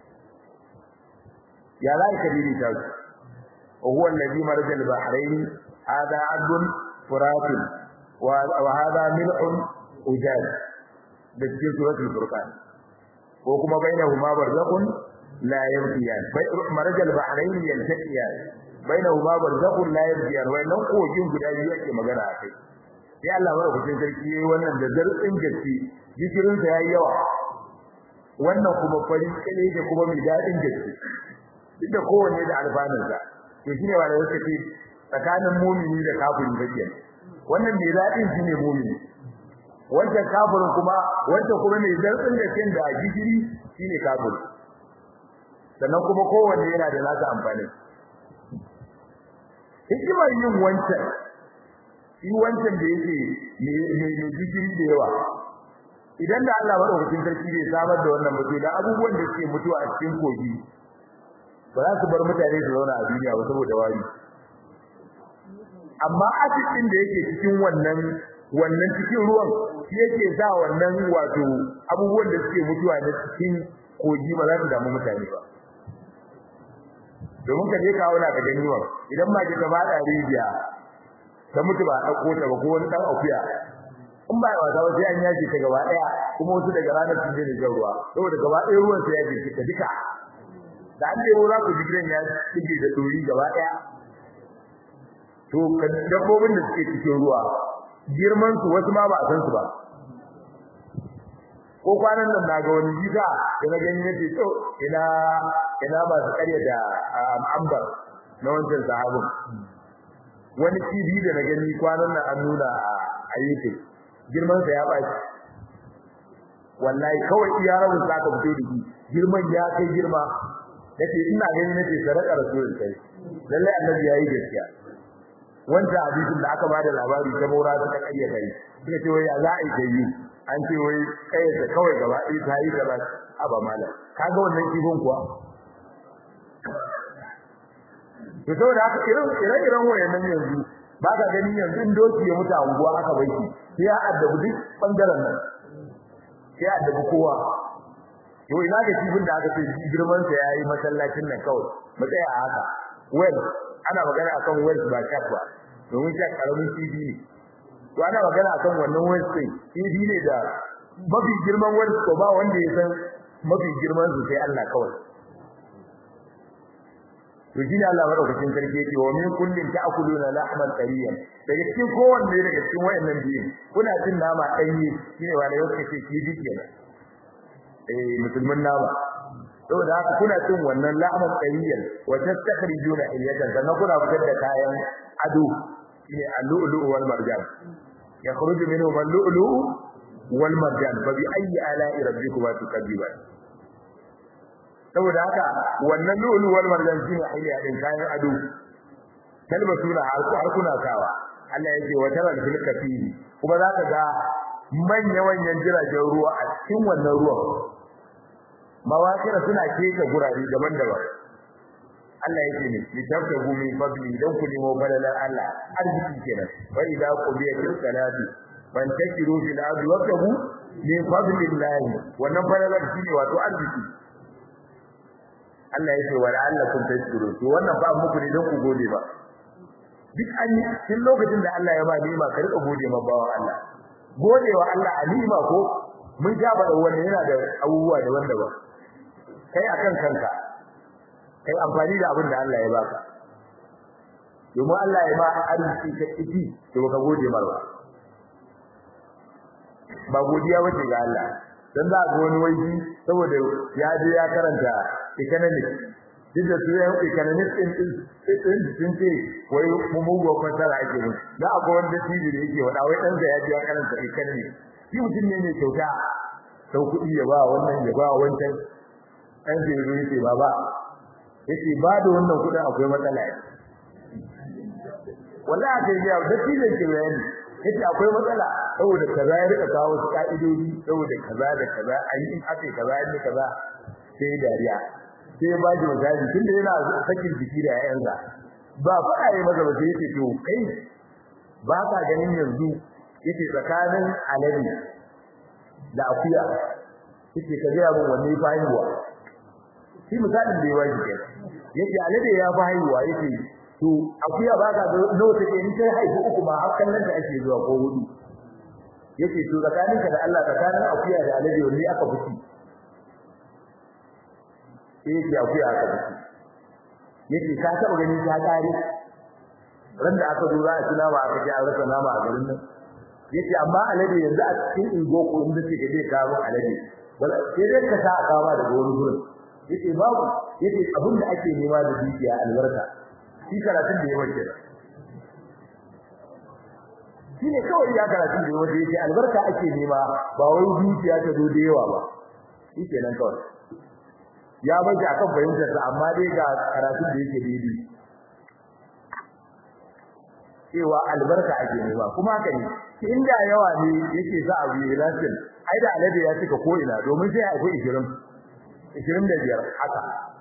ya za ka dini ta su huwa alladhi marja al-bahrayn hada adun furat wa hada mil'un ujaz da cikin suratul furqan ko kuma bainahuma barzakhun la yabghiyan marja al-bahrayn yaltaqiyan bainahuma barzakhun la yabghiyan wannan kogin guda biyu ake magana akai sai Allah madaukakin sarki yayi wannan da zarfin gaske jikirin sa yayi yawa wannan kuma fari kale da kuma mai dadin gaske duk da kowanne da alfanunsa to shine wanda yake ce tsakanin mumini da kafiri bakin wannan mai dadin shine mumini wanda kafirin kuma wanda kuma mai zarfin gaske da jikiri shine kafiri sannan kuma kowanne yana da nasa amfani hikimar yin wancan shi wancan da yake mai jikiri da yawa idan da Allah madaukakin sarki bai samar da wannan mutum da abubuwan da suke mutuwa a cikin kogi ba za su bar mutane su zauna a duniya ba saboda wari amma asirin da yake cikin wannan wannan cikin ruwan shi yake sa wannan wato abubuwan da suke mutuwa na cikin kogi ba za su damu mutane ba domin ka je ka auna ka gani wa idan ma ka fada rijiya ta mutu ba dauko ta ba ko wani dan akuya in ba wasa ba sai an yaji ta gaba daya kuma wasu daga ranar sun je da ruwa saboda gaba daya ruwan sai ya je ta duka da an dai za ku ji gidan ya dige da dori gaba daya to dabbobin da suke cikin ruwa girman su wasu ma ba a san su ba ko kwanan nan na ga wani gida da na gani yace to ina ina ba su karya da ambar na wancan sahabin wani TV da na gani kwanan nan an nuna a YouTube girman sa ya baci wallahi kawai iya rabu za ka fito da shi girman ya kai girma nace ina gani nace sadaka rasulun kai lalle annabi yayi gaskiya wanda hadisin da aka bada labari ta maura ta kayya kai suka ce wai ya za a yi an ce wai kai ta kawai gaba ɗaya ta yi gaba aba mala kaga wannan kifin kuwa to saboda haka irin ire-iren wayannan yanzu ba ka gani yanzu in doki ya mutu a unguwa aka bai shi sai ya addabi duk bangaren nan sai ya addabi kowa to ina ga kifin da aka ce girman sa yayi masallacin nan kawai mu tsaya a haka well ana magana akan well ba sharp ba domin shi karamin kifi ne to ana magana akan wannan well din kifi ne da mafi girman well ko ba wanda ya san mafi girman su sai Allah kawai to shine Allah madaukakin sarki yake wa min kullin ta'kuluna lahman tariyan daga cikin kowanne daga cikin wayannan biyu kuna cin nama danye shine wanda yake ce kifi kenan eh musulmin nama saboda haka kuna cin wannan lahman tariyan wa tastakhrijuna ilyatan sannan kuna fitar da kayan ado shine al-lu'lu' wal marjan yakhruju minhu al-lu'lu' wal marjan fa bi ayyi ala'i rabbikuma tukadziban saboda haka wannan lu'lu wal marjan shine hayya din kayan ado talbasuna har kuna sawa Allah yake wa taral fil kafiri kuma zaka ga manya manyan jiragen ruwa a cikin wannan ruwan mawakira suna keke gurare daban-daban Allah yake ne litafta gumi fadli dan ku nemo falalar Allah arziki kenan wa idza qudiyatil salati fantashiru fil ardi wabtagu min fadlillahi wannan falalar shine wato arziki Allah yake wa la'allakum tashkurun to wannan ba muku ne don ku gode ba duk an yi tun lokacin da Allah ya ba ni'ima ka rika gode ma bawan Allah godewa Allah a ni'ima ko mun ja ba da wannan yana da abubuwa da wanda ba kai akan kanka kai amfani da abin da Allah ya baka domin Allah ya ba arziki ka kiti to ka gode mar ba ba godiya bace ga Allah dan za ga wani waje saboda ya je ya karanta economics duk da su ya economics din din sun ce wai mu mugo fasara ake mu da akwai wanda tibi da yake wada wai dan sa ya je ya karanta economics shi mutum ne mai kyauta sau kuɗi ya ba wannan ya ba wancan dan sai zo yace baba yace ba da wannan kuɗin akwai matsala wallahi sai ya da tibi ke bayani yace akwai matsala saboda kaza ya rika kawo su ka'idodi saboda kaza da kaza ayi in ake kaza ne kaza sai dariya sai ya baji misali tunda yana sakin jiki da yayansa ba faɗa yi masa ba sai yace to kai ba ka ganin yanzu yace tsakanin alade da akuya yace ka ga mun wanne fa haihuwa shi misalin da ya waje kenan yace alade ya fa haihuwa yace to akuya ba ka ga nawa take in kai haihu uku ma har kallon ta ake zuwa ko hudu yace to tsakaninka da Allah tsakanin akuya da alade wanne aka fi yake akuya aka fi yake ka taba gani ta kare ran da aka dora a tuna ba aka ji an rasa nama a garin nan yace amma alade yanzu a cikin ingo ko inda take zai kawo alade wala sai dai ka sa a kawo daga wani gurin yace babu yace abin da ake nema da dukiya albarka shi karatun da ya wace shi ne kawai ya karatun da ya wace yace albarka ake nema ba wai dukiya ta zo da yawa ba shi kenan kawai ya bace akan fahimtar sa amma dai ga karatun da yake daidai cewa albarka ake nema kuma haka ne inda yawa ne yake za a yi lasin ai da alade ya cika ko ina domin sai akwai 20 25 haka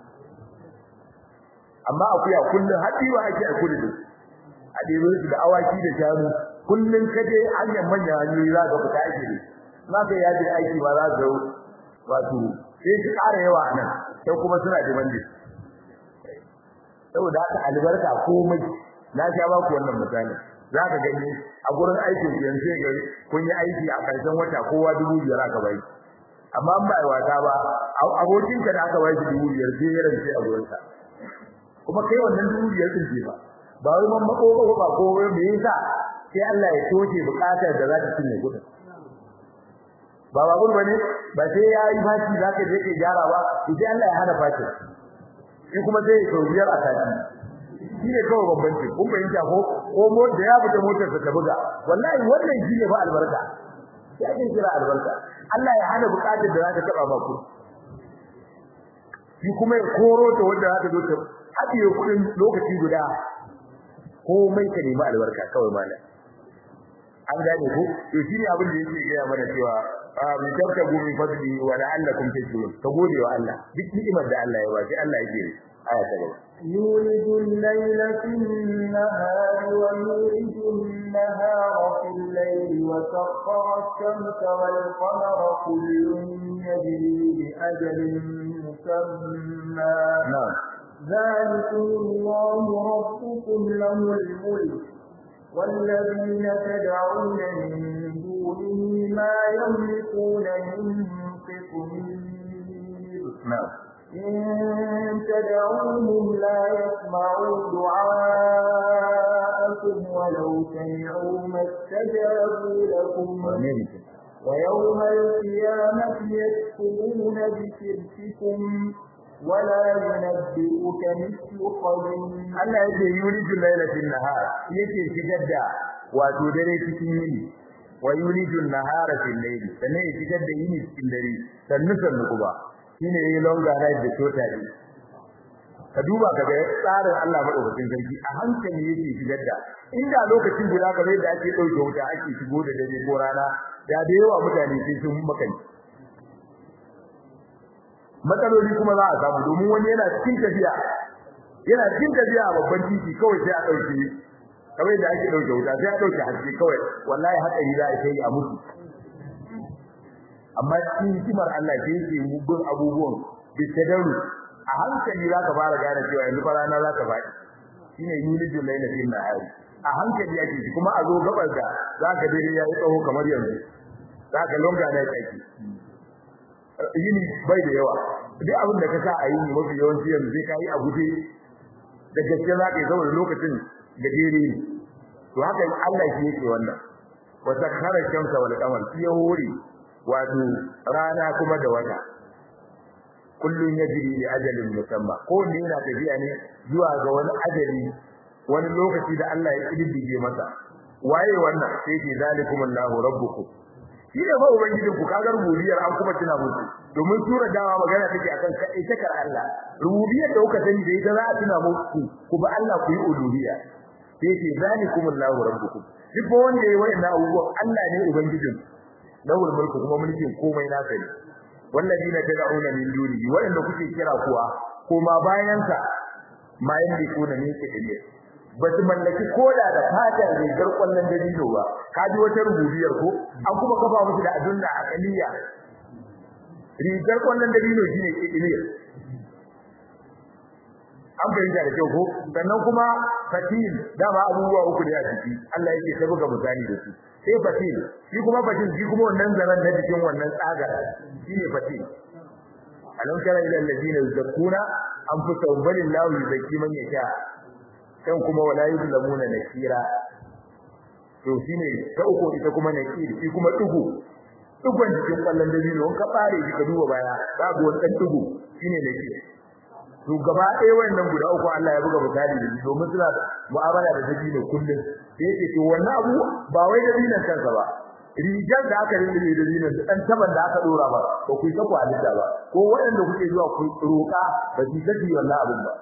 amma akuya kullun hadiwa ake a kudu a dero su da awaki da shanu kullun kaje hanyar manyan hanyoyi za ka fita ake ne na kai ya je aiki ba za ka wato sai su ƙara yawa nan sai kuma suna demande saboda haka albarka komai na sha ba ku wannan misali za ka gani a gurin aikin ku yanzu ga kun yi aiki a ƙarshen wata kowa dubu biyar aka bai amma an ba ai wata ba abokin ka da aka bai shi dubu biyar sai ya rance a gurin ka kuma kai wannan dubu biyar din ce ba ba wai man mako ko ba ko me yasa sai Allah ya toke bukatar da za ta cinye kudin ba ba gurin bane ba sai ya yi fashi za ka je ka gyara ba sai Allah ya hana fashi shi kuma sai ya biyar a sati shi ne kawai bambanci kun fahimta ko ko mo da ya fita motar ta buga wallahi wannan shi ne ba albarka sai ake kira albarka Allah ya hana bukatar da za ta taba ba ku shi kuma ya koro ta wanda za ta zo ta haɗiye kuɗin lokaci guda komai ka nemi albarka kawai malam an gane ko to shi ne abin da yake gaya mana cewa bi tabtagu min fadli wa la'allakum tashkurun ka gode wa Allah duk ni'imar da Allah ya ba sai Allah yake aya ta gaba يولد الليل في النهار ويولد النهار في الليل وسخر الشمس والقمر كل يجري بأجل مسمى na'am ذلكم الله ربكم له الملك والذين تدعون من دونه ما يملكون من قطمير na'am إن تدعوهم لا يسمعوا دعاءكم ولو سمعوا ما استجابوا لكم wane ne ke ويوم القيامة يكفرون بشرككم ولا ينبئك مثل خبير Allah yake yulijul laila fil nahar yake shigar da wato dare cikin yini wa yulijul nahara fil layli sannan ya shigar da yini cikin dare sannu sannu kuma shine yayi longer night da shorter day ka duba ka ga tsarin Allah madaukakin sarki a hankali yake shigar da inda lokacin guda ka da ake dauke wuta ake shigo da dare ko rana da da yawa mutane sai sun makani matsaloli kuma za a samu domin wani yana cikin tafiya yana cikin tafiya a babban titi kawai sai a dauke kawai da ake dauke wuta sai a dauke haske kawai wallahi hatsari za a kai a mutu amma cikin hikimar Allah sai yake mugun abubuwan bitadaru a hankali za ka fara gane cewa yanzu rana za ka faɗi shine yulijul layla fil nahari a hankali yake shi kuma a zo gabar da za ka dare ya yi tsawo kamar yanzu za ka longa na yake yini bai da yawa duk abin da ka sa a yini mafi yawanci yanzu sai ka yi a guje da gaske za ka yi saboda lokacin gajere ne to haka Allah shi yake wannan wa sakhara shamsa wal qamar shi ya hore wato rana kuma da wata kullun yajri li ajalin musamma ko ne yana tafiya ne zuwa ga wani ajali wani lokaci da Allah ya kididdige masa waye wannan sai ke zalikumullahu rabbukum shi ne fa ubangijin ku kaga rububiyar an kuma tuna muku domin sura dawa magana take akan kai takar Allah rububiyar da kuka sani da ita za a tuna muku ku ba Allah ku yi uluhiyya sai ce zalikumullahu rabbukum duk wanda yayi wannan abubuwan Allah ne ubangijin lawul mulku kuma mulkin komai na sani walladina tad'una min dunihi wanda kuke kira kuwa kuma bayan sa ma yamlikuna min kidiyya ba su mallaki koda da fatan rigar kwallon dabino ba ka ji wata rububiyar ko an kuma kafa musu da adunna akaliya rigar kwallon dabino shine kidiliya an fahimta da kyau ko sannan kuma fatil dama abubuwa uku ne a ciki Allah yake ta buga misali da su sai fatil shi kuma fatil shi kuma wannan zaran na cikin wannan tsagar shine fatil alam tara ila alladhina yuzakkuna anfusahum balillahu yuzakki man yasha kan kuma wala yuzlamuna nakira to shine ta uku ita kuma nakir shi kuma tugu tugun cikin kallon dabino ka bare shi ka duba baya babu wani dan tugu shine nakir to gaba ɗaya wannan guda uku Allah ya buga misali da domin suna mu'amala da dabino kullum sai yake to wannan abu ba wai dabinon kansa ba rigar da aka rinda da dabinon dan taban da aka dora ba ko ku ta kwalita ba ko waɗanda kuke zuwa ku roka ba su saki wannan abin ba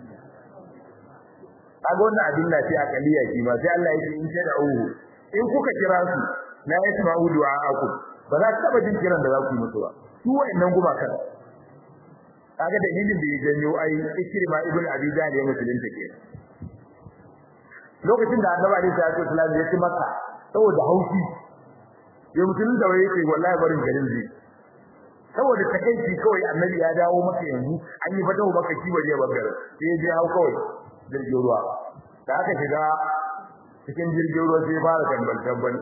kaga wannan abin na sai akaliya shi ma sai Allah yake in da uhu in kuka kira su la yasma'u du'a'akum ba za ku taba jin kiran da za ku yi musu ba su wa'annan gumakan kaga dalilin da ya janyo ai ikrima ibn abi jahl ya musulunta ke lokacin da annabi alaihi salatu wasallam ya ci makka saboda haushi ya musulunta wai yake wallahi barin garin zai saboda takeici kawai annabi ya dawo maka yanzu an yi fatawa maka kiwo ne bangar sai ya je hau kawai jirgin ruwa da aka shiga cikin jirgin ruwa sai fara tambal tambal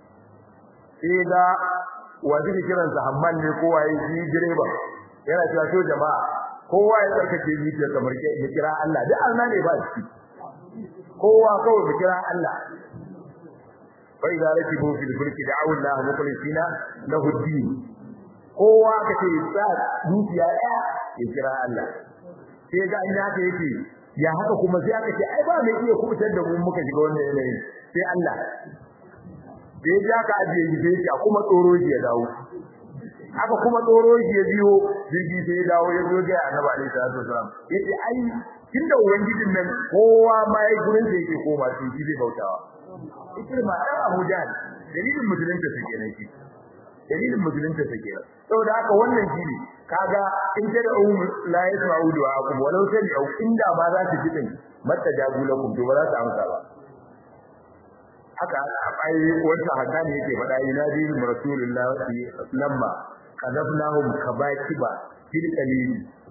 sai ga wanda ke kiransa hamman ne kowa ya ji direba yana cewa to jama'a kowa ya tsarkake zuciya kamar ke ya kira Allah duk Allah ne ba shi kowa kawai ya kira Allah fa idza rakibu fil fulki da'u Allah mukhlisina lahu din kowa kace sa zuciya ya ya kira Allah sai ga an yake yake ya haka kuma sai aka ce ai ba mai iya kubutar da mu muka shiga wannan yanayi sai Allah da ya ja ka ajiye shi sai kuma tsoro shi ya dawo aka kuma tsoro shi ya biyo jirgi sai ya dawo ya zo ga Annabi alaihi salatu wasallam yace ai tunda ubangijin nan kowa ma yayi gurin da yake koma sai shi zai bautawa ikirma dan Abu Jahl dalilin musulunta take ne shi dalilin musulunta take saboda haka wannan shi ne kaga in ta da um la yasma'u du'akum walau sami'u inda ma za su fitin matta jagulakum to ba za su amsa ba haka ai wanda haka ne yake faɗa ina din rasulullahi lamma kadafnahum kabakiba fil qalil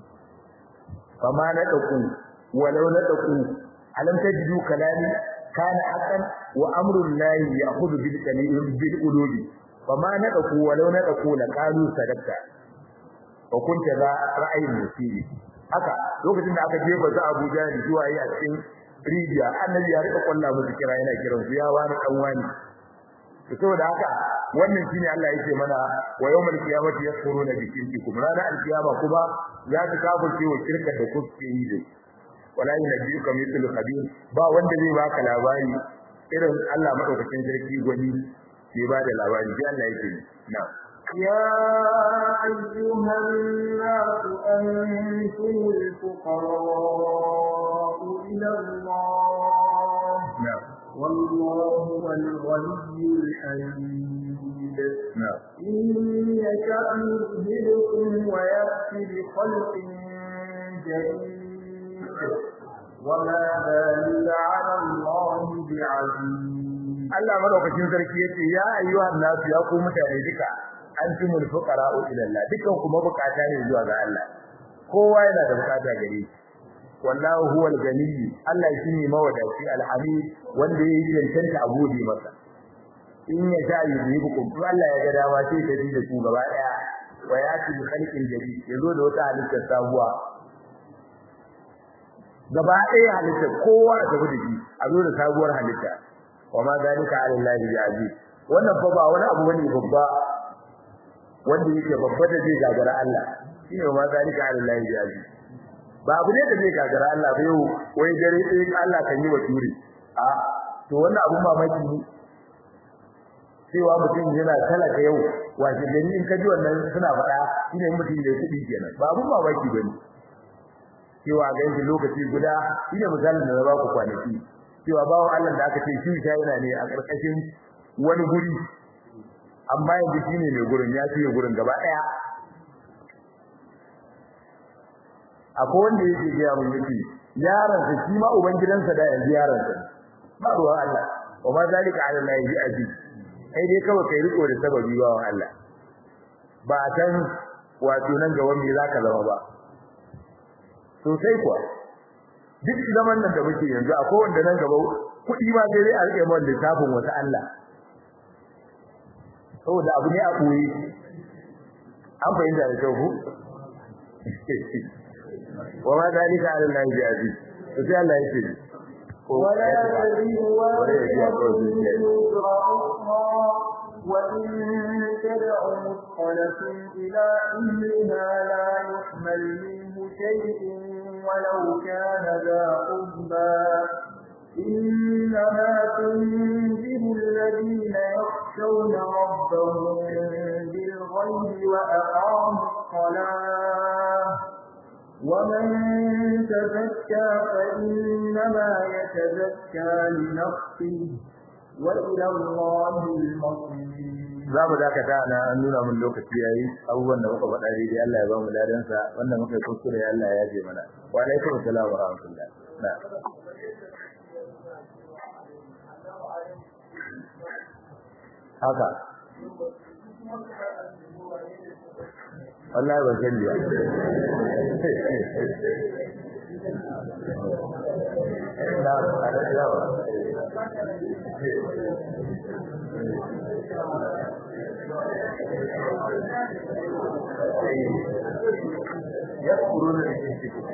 fama nadaku walau nadaku alam tajidu kalami kana haqqan wa amru llahi ya'khudhu bil qalil bil ulubi fama nadaku walau nadaku laqalu sadaqta wa kunta za ra'ayin musibi haka lokacin da aka jefa su Abuja ne zuwa yi a cikin rijiya annabi ya rika kwalla musu kira yana kiran su ya wani dan wani to saboda haka wannan shine Allah yake mana wa yawmal qiyamati yakfuruna bi shirkikum rana alqiyama kuma za su kafirce wa shirka da kuke yi da wala yunabbiuka mithlu khabir ba wanda zai baka labari irin Allah madaukakin sarki gwani ke ba da labari sai Allah yake na'am يا أيها الناس أنتم الفقراء إلى الله نعم والله هو الغني الحميد نعم إن يشأ يذهبكم ويأتي بخلق جديد وما ذلك على الله بعزيز Allah madaukakin sarki yace ya ayyuhan nasu ya ku mutane duka antumul fuqara'u ila Allah dukan ku mabukata ne zuwa ga Allah kowa yana da bukata gare shi wallahu huwal ganiy Allah shine mawadaci alhamid wanda yake cancanta a gode masa in ya sha yuzibukum to Allah ya ga dama sai ta ji da ku gaba daya wa yati bi khalqin jadid yazo da wata halittar sabuwa gaba daya halittar kowa da gudu shi a zo da sabuwar halitta wa ma zalika ala Allah bi aziz wannan fa ba wani abu bane babba wanda yake babba da zai gagara Allah shine wa ma zalika ala Allah bi aziz ba abu ne da zai gagara Allah ba yau wai dare sai Allah kan yi wa turi a to wannan abun mamaki ne cewa mutum yana talaka yau wace gari in ka ji wannan suna faɗa shine mutum da kudi kenan ba abun mamaki bane cewa ga yanzu lokaci guda shine misalin da na ba ku kwanaki cewa bawo Allah da aka ce shi ta yana ne a ƙarƙashin wani guri amma yanzu shine mai gurin ya fiye gurin gaba ɗaya akwai wanda yake gaya mun yake yaron sa shi ma uban gidansa da yanzu yaron sa ba ruwa Allah wa ma zalika ala Allah yi aziz kai dai kawai kai riko da sababi ba wa Allah ba san wato nan ga wani zaka zama ba sosai kuwa duk zaman nan da muke yanzu akwai wanda nan gaba kuɗi ma sai dai a rike mun littafin wata Allah saboda abu ne a koyi an fahimta da kyau ku wa ma dalika ala Allah bi aziz to sai Allah yake ولا تزر وازرة وزر أخرى وإن تدع مثقلة إلى أمرها لا يحمل منه شيء ولو كان ذا قربى إنما تنذر الذين يخشون ربهم بالغيب وأقاموا الصلاة ومن تزكى فإنما يتزكى لنفسه وإلى الله المصير za mu dakata na an nuna mun lokaci yayi abubuwan da muka faɗa daidai Allah ya ba mu ladan sa wanda muka kuskure Allah ya yaje mana wa alaikum assalam wa rahmatullah na haka wallahi ban sani ba na يذكرون الانسان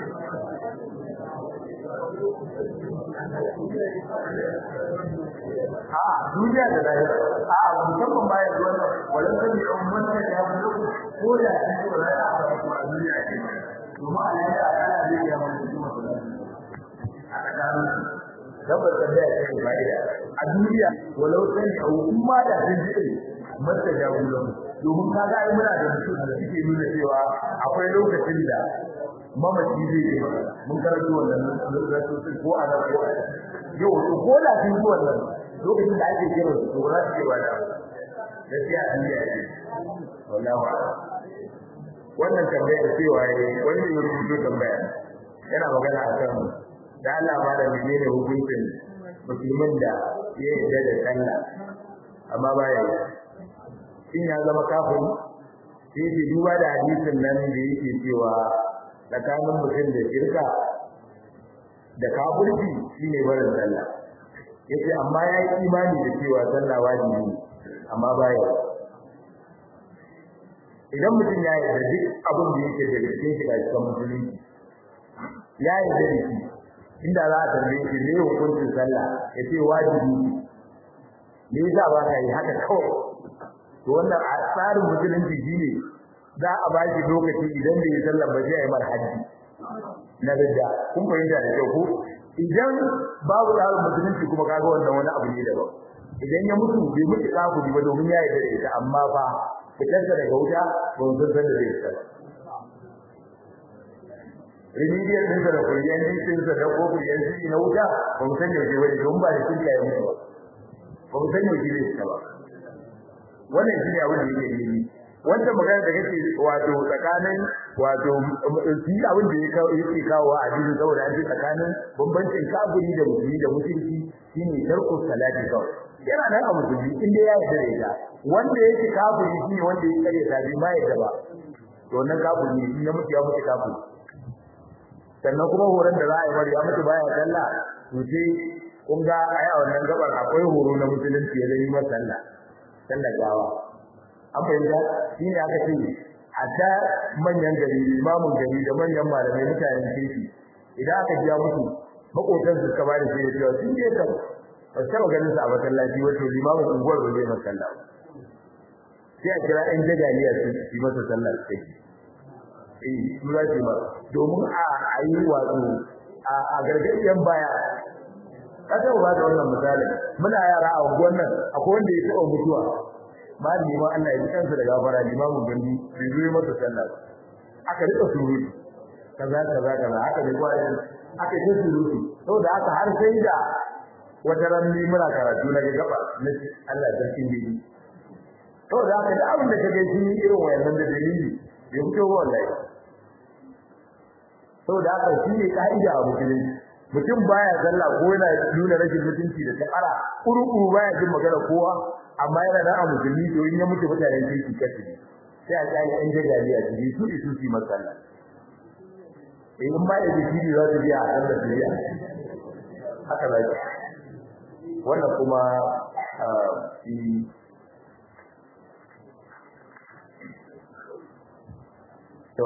a duniya da lahira a musamman ba ya zuwa walan kan yi umman da ya mu ko da shi ko da aka ko a duniya ce kuma a lahira ana zai ya mu kuma a tsakanin tabbas da ya ce fa'ida a duniya walau kan yi umma da sun ji mata jagulan domin kaga ai muna da mutum da suke nuna cewa akwai lokacin da mamaci zai yi mun karanta wannan lokacin ko a nan ko a yau to ko da sun ji wannan lokacin da ake kira su to za su ce ba da gaskiya an yi ake wallahi wannan tambayar cewa ne wani ne rubuto tambaya yana magana akan da Allah ma da menene hukuncin musulmin da ya yarda da sallah amma baya yi shin ya zama kafiri sai ce duba da hadisin nan da yake cewa tsakanin mutum da shirka da kafirci shine barin sallah yace amma ya yi imani da cewa sallah wajibi ne amma baya idan mutum ya yarda duk abin da yake da cikin shi a cikin musulunci ya yarda da shi inda za a tambaye shi me hukuncin sallah yace wajibi ne me yasa ba ka yi haka kawai to wannan a tsarin musulunci shine za a ba shi lokaci idan bai yi sallah ba zai yi mar haji na ridda kun fahimta da kyau ko idan babu tsarin musulunci kuma kaga wannan wani abu ne daban idan ya mutu bai mutu kafiri ba domin ya yi da ita amma fa fitarsa daga wuta ba mu san da zai tsara remedial din sa da kuriyan din sa da ko kuriyan shi na wuta ba mu san yaushe wani don ba da kinka ya mutu ba ba mu san yaushe zai tsara wannan shi ne abin da yake yi wannan magana da kake wato tsakanin wato shi abin da yake kawo a cikin saboda an ce tsakanin bambancin kafiri da musulmi da musulmi shine tarku salati kawai yana nan a musulmi in dai ya yarda da ita wanda yake kafiri shine wanda yake kare ta bi ma yarda ba to wannan kafiri ne in ya mutu ya mutu kafiri sannan kuma horon da za a yi bari ya mutu baya sallah to sai kun ga a yi wannan gabar akwai horo na musulunci ya zai yi masa sallah sallah gawa an fahimta shi ne aka ce hatta manyan gari limamin gari da manyan malamai mutanen kirki idan aka biya musu makotan su suka bada shi da cewa sun je kan ba taɓa ganin sa a masallaci wato limamin unguwar ba zai masa sallah sai a kira ɗan jagaliya su yi masa sallah su kai eh su za su yi ba domin a yi wato a gargajiyan baya ka taɓa ba da wannan misalin muna yara a unguwar nan akwai wanda ya taɓa mutuwa ba ni ma Allah ya ji kansa da gafara limamin gandi bai zo masa sallah aka rika surutu kaza kaza kaza haka ne kwai aka yi surutu saboda haka har sai da wata ran ni muna karatu na ga gaba na Allah sarkin gidi saboda haka da abin da kage shi irin wayannan da dalili bai fito wallahi saboda haka shi ne ka'ida a musulunci mutum baya sallah ko yana nuna rashin mutunci da takara kuru-kuru baya jin magana kowa amma yana da a musulmi to in ya mutu mutanen kirki kasu ne sai a tsaya an jagali a jiri su isu su masalla in ma ya ji jiri za su biya a sallar su biya haka za ki wannan kuma shi to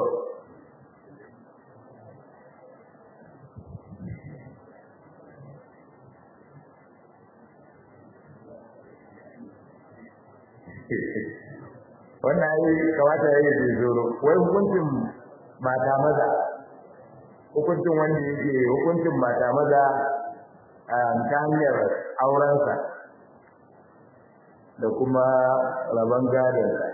wannan ai kawata yayi da zoro wai hukuncin mata maza hukuncin wanda yake hukuncin mata maza ta hanyar aurensa da kuma rabon gadonsa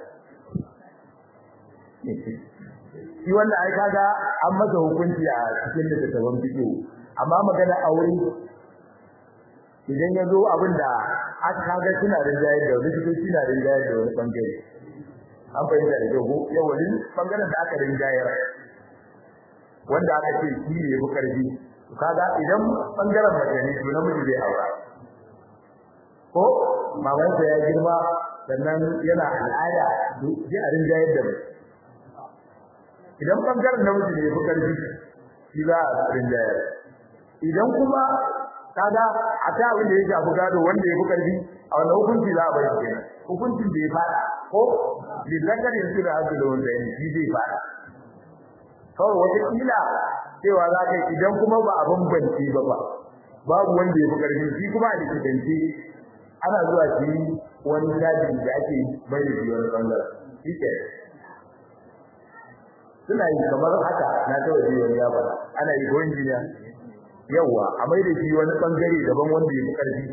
shi wannan ai kaga an masa hukunci a cikin littattafan fiqh amma magana aure idan ya zo abin da aka kaga suna rinjayar da wani cikin suna rinjayar da wani bangare an fahimta da jago yau wani bangaren da aka rinjayar wanda aka ce shi ne yafi karfi kaga idan bangaren mace ne to namiji zai aura ko mamansa ya girma sannan yana al'ada sai a rinjayar da mu idan bangaren namiji ne yafi karfi shi za a rinjayar idan kuma kaga a ta abin da ya shafi gado wanda ya fi karfi a wannan hukunci za a bai shi hukuncin da ya fada ko lillakar yanzu da haka da wanda ya shi zai fada kawai wata kila cewa za ka idan kuma ba a bambance ba ba babu wanda ya fi karfi shi kuma a likitance ana zuwa shi wani tajin da ake bai da shi wani bangaren shi ke suna yi kamar haka na kawai shi wani ya faɗa ana yi ko injiniya yawa a mai da shi wani bangare daban wanda ya fi karfi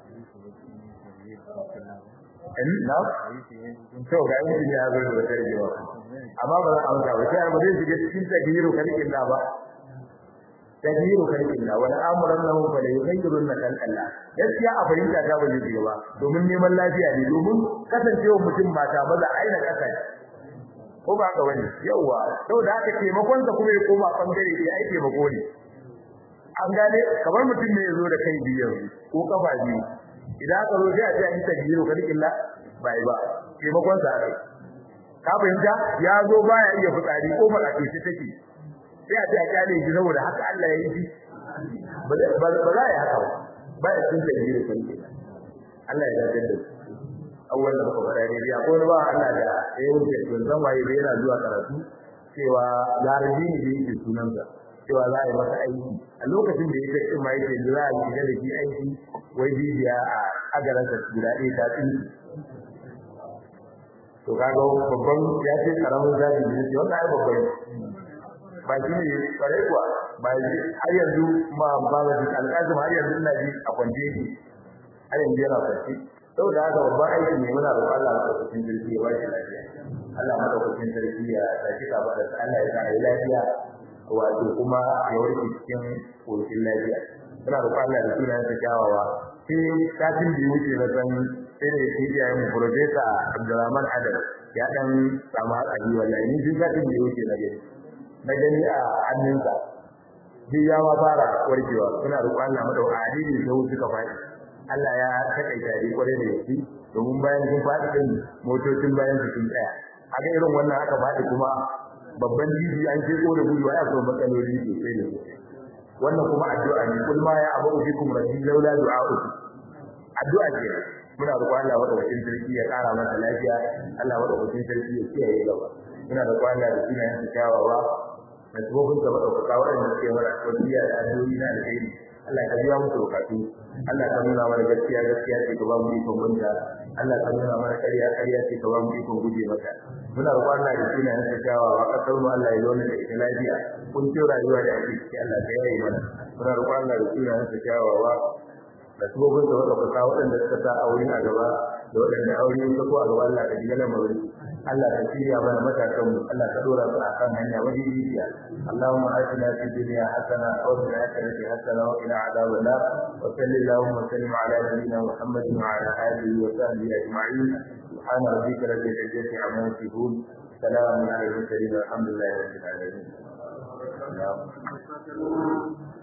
in na to ga yin ya zo da wata rigewa amma ba za a amsa ba sai ba zai shiga cikin tabiru kalkin da ba tabiru kalkin da wani amuran nan ba da yukayyirun na kalkalla gaskiya a fahimta ta ba zai shiga ba domin neman lafiya ne domin kasancewa mutum mata maza aina kasa ko ba ka wani yawa saboda haka taimakon sa kuma ya koma bangare ya ai taimako ne an gane kamar mutum ne yazo da kai biyu ko kafa biyu idan aka zo sai a ce an tabiru kalkilla bai ba taimakon sa kai ka fahimta ya zo baya iya fitsari ko ba kace shi take sai a ce a kyale shi saboda haka Allah ya yi shi ba za ya haka ba ba ya cin tabiru kalkilla Allah ya dace da awwal da muka fara ne ya ko ba Allah da ya wuce zan waye da yana zuwa karatu cewa larabi ne da yake sunansa cewa za a yi masa aiki a lokacin da ya ce ma yake za a yi da shi aiki wai bibiya a agaransa guda ɗaya ta tsinci to kaga babban ya ce karamin zabi ne ce wannan ai babban ba shi ne kare kuwa ba shi har yanzu ma ba da alƙasim har yanzu ina ji a kwance yake har yanzu yana kwance saboda haka babban aiki ne muna roƙon Allah madaukakin sarki ya ba shi lafiya Allah madaukakin sarki ya saki ka bada Allah ya sa lafiya wato kuma ya warke cikin koshin lafiya muna roƙon Allah da sunan sa kyawawa sai satin da wuce na san sai da yake iya yin profesa Abdulrahman Adam ya dan samu hatsari wallahi ni duk satin da wuce na gani na gani a hannunsa duk ya ma fara warkewa muna roƙon Allah madaukakin adini da wuce ka faɗi Allah ya takaita dai kwarai da gaske domin bayan sun faɗi din motocin bayan su sun tsaya haka irin wannan aka faɗi kuma babban jiji an ce ko da gudu ya so matsaloli sosai da sosai wannan kuma addu'a ne kul ma ya abu bikum rabbi laula du'a'u addu'a ce muna roƙon Allah madaukakin sarki ya ƙara masa lafiya Allah madaukakin sarki ya kiyaye gaba muna roƙon Allah da sunayen sa kyawawa da tsohon sa madaukaka waɗanda suke mana wasiya da addu'o'i na alheri Allah ka biya musu bukatu Allah ka nuna mana gaskiya gaskiya ce ka ba mu ikon gunta Allah ka nuna mana ƙarya ƙarya ce ka ba mu ikon guje mata muna roƙon Allah da sunayen sa kyawawa kasar mu Allah ya zauna da ita lafiya kun ce rayuwa da ake ciki Allah ka yaye mana muna roƙon Allah da sunayen sa kyawawa da sabobin da wanda ka waɗanda suka sa aure a gaba da waɗanda aure ya ko a gaba Allah ka ji ganin mawuri Allah ka shirya mana matakan mu Allah ka dora su akan hanya madidiciya Allahumma atina fid dunya hasana wa fil akhirati hasana wa qina adhaban nar wa sallallahu wa sallim ala nabiyyina Muhammadin wa ala alihi wa sahbihi ajma'in subhana rabbika rabbil izzati amma yasifun salamun ala al mursalin walhamdulillahi rabbil alamin Allah